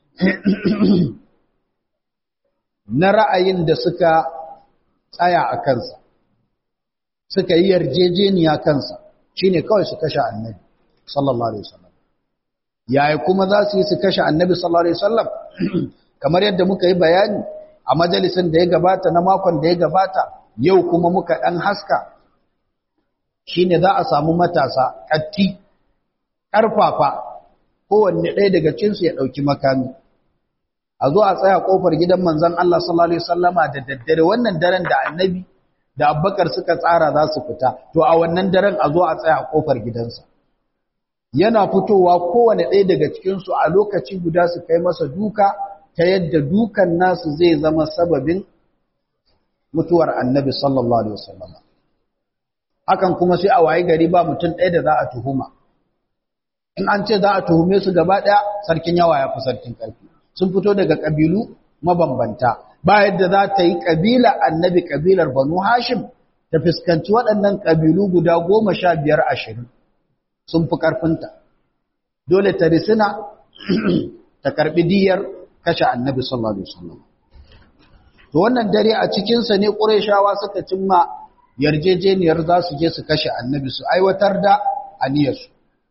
na ra'ayin da suka tsaya a kansa suka yi yarjejeniya kansa shine kawai su kashe annabi sallallahu alaihi wasallam yaya kuma za su yi su kashe annabi sallallahu alaihi wasallam kamar yadda muka yi bayani a majalisin da ya gabata na makon da ya gabata yau kuma muka dan haska shine za a samu matasa katti karfafa kowanne ɗaya daga cinsu ya ɗauki makami a zo a tsaya ƙofar gidan manzon Allah sallallahu alaihi wasallama da daddare wannan daren da annabi da abbakar suka tsara za su fita to a wannan daren a zo a tsaya a kofar gidansa yana fitowa kowane ɗaya daga cikinsu a lokaci guda su kai masa duka ta yadda dukan nasu zai zama sababin mutuwar annabi sallallahu alaihi wasallam hakan kuma sai a waye gari ba mutum ɗaya da za a tuhuma in an ce za a tuhume su gaba ɗaya sarkin yawa ya fi sarkin ƙarfi sun fito daga ƙabilu mabambanta ba yadda za ta yi ƙabila annabi ƙabilar banu hashim ta fuskanci waɗannan ƙabilu guda goma sha biyar ashirin sun fi ƙarfinta dole ta risina ta karɓi diyar kashe annabi sallallahu alaihi wasallam to wannan dare a cikinsa ne ƙurayshawa suka cimma yarjejeniyar za su je su kashe annabi su aiwatar da aniyarsu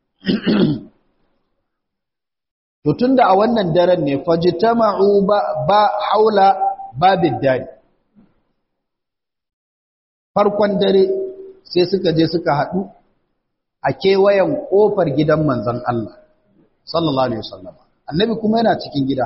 to tunda a wannan daren ne fajtama'u ba, ba haula babid dari farkon dare sai suka je suka haɗu a kewayen ƙofar gidan manzon Allah sallallahu alaihi wasallam annabi kuma yana cikin gida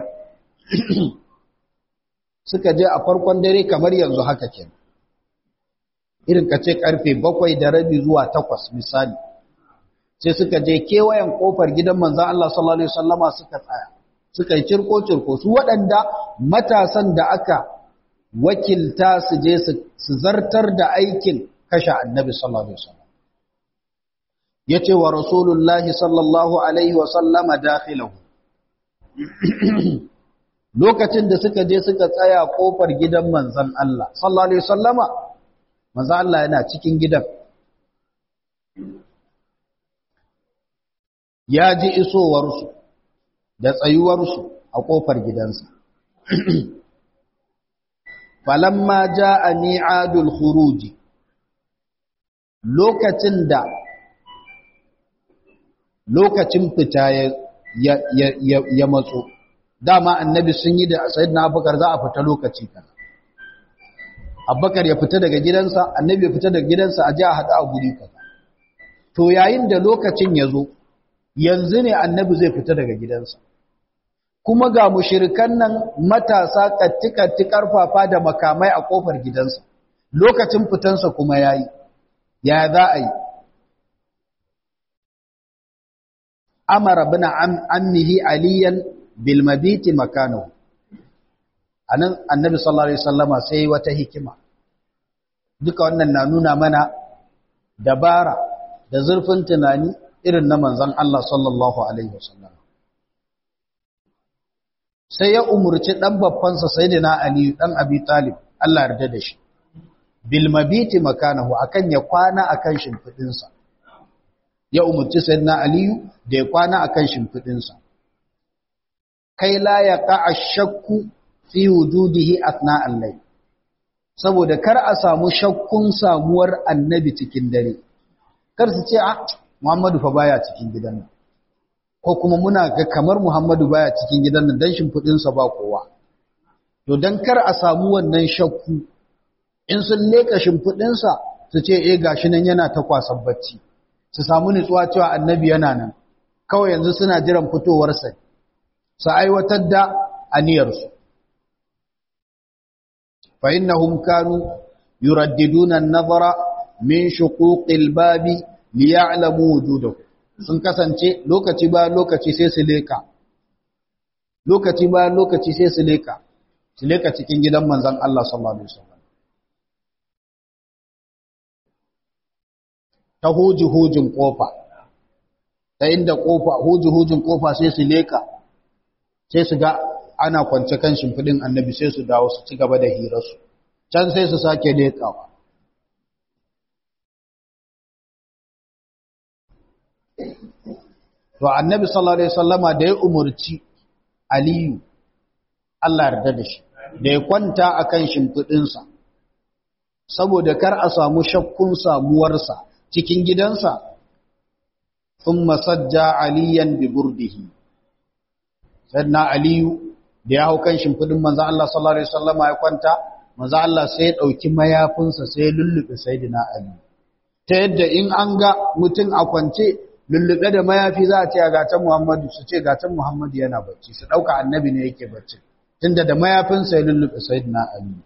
suka je a farkon dare kamar yanzu haka ke irin ka ce karfe bakwai da rabi zuwa takwas misali sai suka je kewayen kofar gidan manzan Allah sallallahu Alaihi wasallama suka tsaya suka yi cirko-cirko su waɗanda matasan da aka wakilta su je su zartar da aikin kashe annabi sallallahu Alaihi wasallam ya ce wa rasulullahi sallallahu Alaihi wasallama dakhilahu lokacin da suka je suka tsaya kofar gidan manzan Allah sallallahu alaihi wasallama manzan Allah yana cikin gidan ya ji isowarsu da tsayuwarsu a kofar gidansa falamma jaa mi'adul khuruji lokacin da lokacin fita ya ya ya matso dama annabi sun yi da sayyidina abubakar za a fita lokaci kaza abubakar ya fita daga gidansa annabi ya fita daga gidansa a ji a haɗa a guri kaza to yayin da lokacin ya zo yanzu ne annabi zai fita daga gidansa kuma ga mushirikan nan matasa katti-katti karfafa da makamai a kofar gidansa lokacin fitansa kuma yayi ya za a yi amara bin ammihi aliyan bilmabiti makano anan annabi sallallahu alaihi wasallama sai wata hikima duka wannan na nuna mana dabara da zurfin tunani irin na manzon Allah sallallahu alaihi wasallam sai ya umurci dan babbansa sayyidina Ali dan Abi Talib Allah yarda da shi bilmabiti makanahu akan ya kwana akan shimfidinsa ya umurci sayyidina Ali da ya kwana akan shimfidinsa kai la ya ƙa'a shakku fi wujudihi asna allai saboda kar a samu shakkun samuwar annabi cikin dare kar su ce a muhammadu fa baya cikin gidan nan ko kuma muna ga kamar muhammadu baya cikin gidan nan don shimfiɗinsa ba kowa to don kar a samu wannan shakku in sun leka shimfiɗinsa su ce eh gashi nan yana ta kwasan bacci su samu nutsuwa cewa annabi yana nan kawai yanzu suna jiran fitowarsa su aiwatar da aniyarsu fa innahum kanu yuraddiduna an-nazara min shuquqil babi liya'lamu wujudahu sun kasance lokaci ba lokaci sai su leka lokaci ba lokaci sai su leka su leka cikin gidan manzon Allah sallallahu alaihi wasallam ta huji hujin kofa ta inda kofa huji hujin kofa sai su leka sai su ga ana kwance kan shimfidin annabi sai su dawo su ci gaba da hirarsu can sai su sake lekawa to annabi sallallahu alaihi wasallama da ya umurci aliyu Allah yarda da shi da ya kwanta akan shimfidinsa saboda kar a samu shakkun samuwarsa cikin gidansa thumma sajja aliyan bi burdihi sayyidina aliyu da ya hau kan shimfidin manzo Allah sallallahu alaihi wasallama ya kwanta manzo Allah sai ya dauki mayafinsa sai ya lullube sayyidina ali ta yadda in an ga mutum a kwance lullube da mayafi za a ce a gatan Muhammadu su ce gatan Muhammadu yana bacci su dauka annabi ne yake bacci tunda da mayafinsa ya lullube sayyidina ali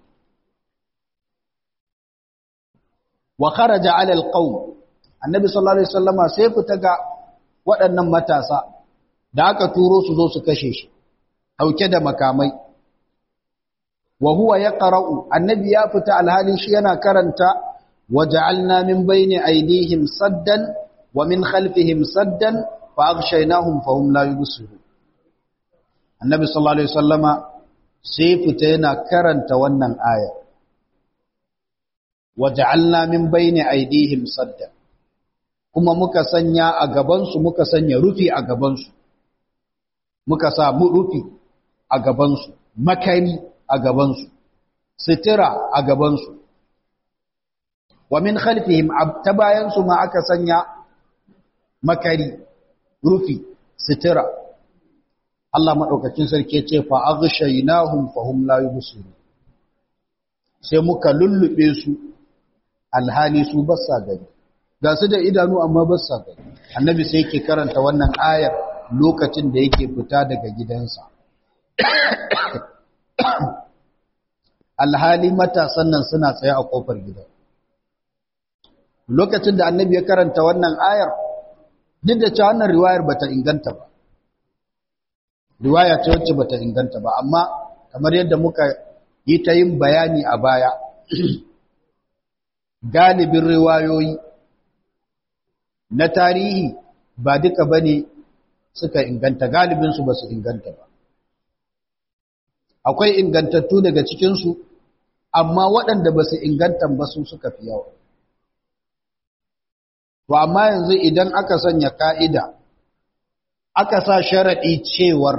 wa kharaja ala alqawm annabi sallallahu alaihi wasallama sai fita ga waɗannan matasa da aka turo su zo su kashe shi dauke da makamai wa huwa yaqra'u annabi ya fita alhalin shi yana karanta waja'alna min bayni aydihim saddan wa min khalfihim saddan fa aghshaynahum fa hum la yubsirun annabi sallallahu alaihi wasallama sai fita yana karanta wannan aya waja'alna min bayni aydihim saddan kuma muka sanya a gaban su muka sanya rufi a gaban su muka sa mu rufi a gaban su makani a gaban su sitira a gaban su wa min khalfihim ta bayan su ma aka sanya makari rufi sitira Allah madaukakin sarki ce fa aghshaynahum fahum la yubsirun sai muka lullube su alhali su ba sa gani ga su da idanu amma ba sa gani annabi sai yake karanta wannan ayar lokacin da yake fita daga gidansa alhali matasan nan suna tsaye a kofar gidan lokacin da annabi ya karanta wannan ayar duk da cewa wannan riwayar bata inganta ba riwaya ce wacce bata inganta ba amma kamar yadda muka yi ta yin bayani a baya galibin riwayoyi na tarihi ba duka bane suka inganta galibinsu ba su inganta ba akwai ingantattu daga cikinsu amma waɗanda ba su inganta ba su suka fi yawa to amma yanzu idan aka sanya ka'ida aka sa sharaɗi cewar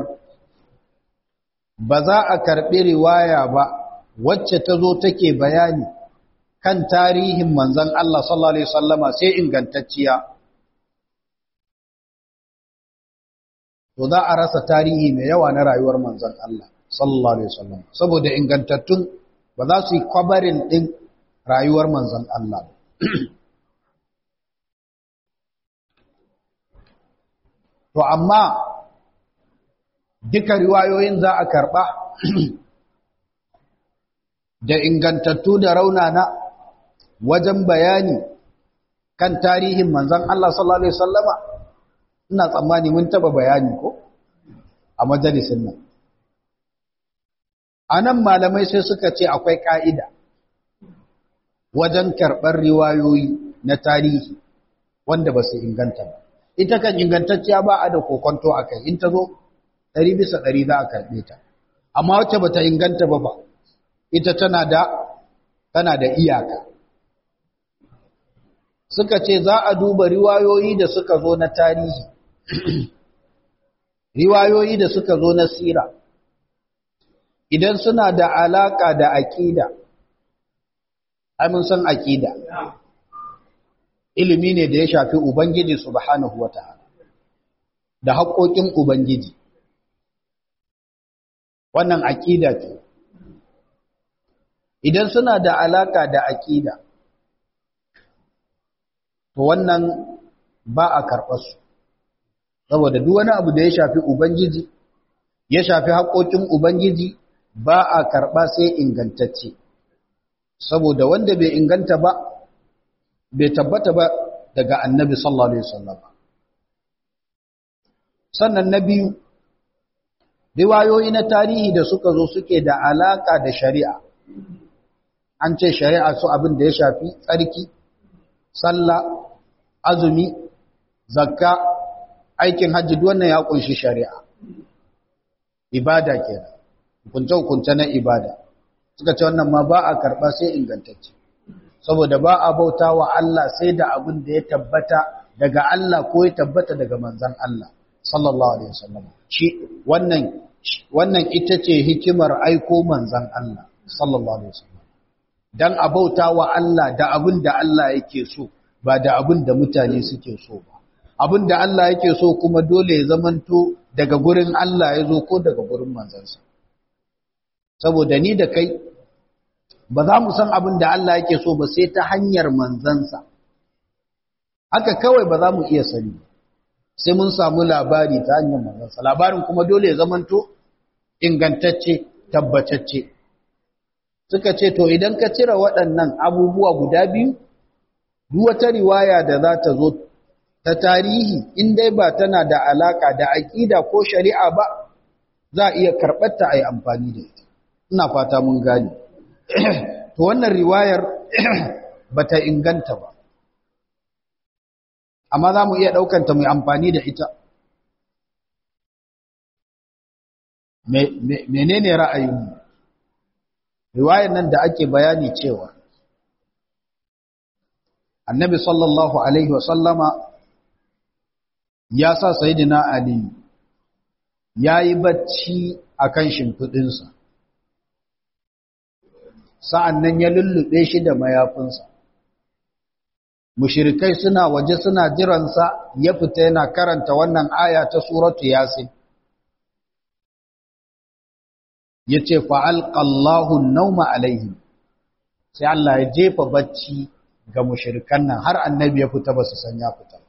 ba za a karɓi riwaya ba wacce ta zo take bayani kan tarihin manzan Allah sallallahu Alaihi wasallama sai ingantacciya to za a rasa tarihi mai yawa na rayuwar manzan Allah sallallahu Alaihi wasallam saboda ingantattun ba za su yi kwabarin ɗin rayuwar manzan Allah to amma duka riwayoyin za a karɓa da ingantattu da raunana wajen bayani kan tarihin manzan Allah sallallahu Alaihi wasallama ina tsammani mun taba bayani ko a majalisin nan a nan malamai sai suka ce akwai ƙa'ida wajen karɓar riwayoyi na tarihi wanda ba su inganta ba ita kan ingantacciya ba a da kokonto a kai in ta zo ɗari bisa ɗari za a karɓe ta amma wacce ba ta inganta ba ba ita tana da tana da iyaka suka ce za a duba riwayoyi da suka zo na tarihi riwayoyi da suka zo na sira idan suna da alaka da aƙida ai mun san aƙida ilimi ne da ya shafi ubangiji subhanahu wata'ala da haƙoƙin ubangiji wannan aƙida ce idan suna da alaka da aƙida to wannan ba a karɓarsu saboda duk wani abu da ya shafi ubangiji ya shafi haƙoƙin ubangiji ba a karɓa sai ingantacce saboda wanda bai inganta ba bai tabbata ba daga annabi sallallahu alaihi wasallam sannan na biyu riwayoyi na tarihi da suka zo suke da alaka da shari'a an ce shari'a su abin da ya shafi tsarki sallah azumi zakka aikin hajji wannan ya kunshi shari'a ibada kenan hukunce hukunce na ibada suka ce wannan ma ba a karba sai ingantacce saboda ba a bauta wa Allah sai da abin da ya tabbata daga Allah ko ya tabbata daga manzon Allah sallallahu alaihi wasallam shi wannan wannan ita ce hikimar aiko manzon Allah sallallahu alaihi wasallam dan a bauta wa Allah da abin da Allah yake so ba da abin da mutane suke so ba abin da Allah yake so kuma dole ya zamanto daga gurin Allah ya zo ko daga gurin manzansa saboda ni da kai ba za mu san abin da Allah yake so ba sai ta hanyar manzansa haka kawai ba za mu iya sani sai mun samu labari ta hanyar manzansa labarin kuma dole ya zamanto ingantacce tabbatacce suka ce to idan ka cire waɗannan abubuwa guda biyu duk wata riwaya da za ta zo ta tarihi in dai ba tana da alaka da aƙida ko shari'a ba za a iya karɓar ta a yi amfani da ita ina fata mun gane to wannan riwayar ba ta inganta ba amma za mu iya ɗaukanta mai amfani da ita menene ra'ayinmu riwayar nan da ake bayani cewa annabi sallallahu alaihi wasallama ya sa sayidina ali ya yi bacci a kan shimfiɗinsa sa'an nan ya lullube shi da mayafinsa mushrikai suna waje suna jiransa ya fita yana karanta wannan aya ta suratu yasin yace fa alqallahu an-nawma alaihim sai Allah ya jefa bacci ga mushrikan nan har annabi ya fita ba su san ya fita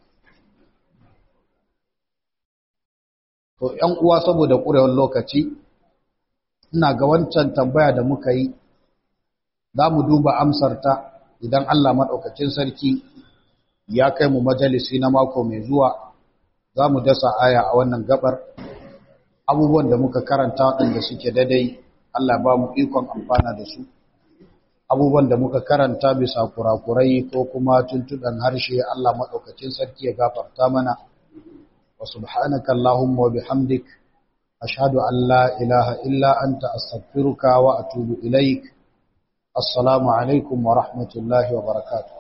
to ƴan uwa saboda ƙurewar lokaci ina ga wancan tambaya da muka yi za mu duba amsarta idan Allah maɗaukacin sarki ya kai mu majalisi na mako mai zuwa za mu dasa aya a wannan gabar abubuwan da muka karanta waɗanda suke daidai Allah ba mu ikon amfana da su abubuwan da muka karanta bisa kurakurai ko kuma tuntuɗan harshe Allah maɗaukacin sarki ya gafarta mana wa subhanaka Allahumma wa bihamdik ashhadu an la ilaha illa anta astaghfiruka wa atubu ilaik assalamu alaikum wa rahmatullahi wa barakatuh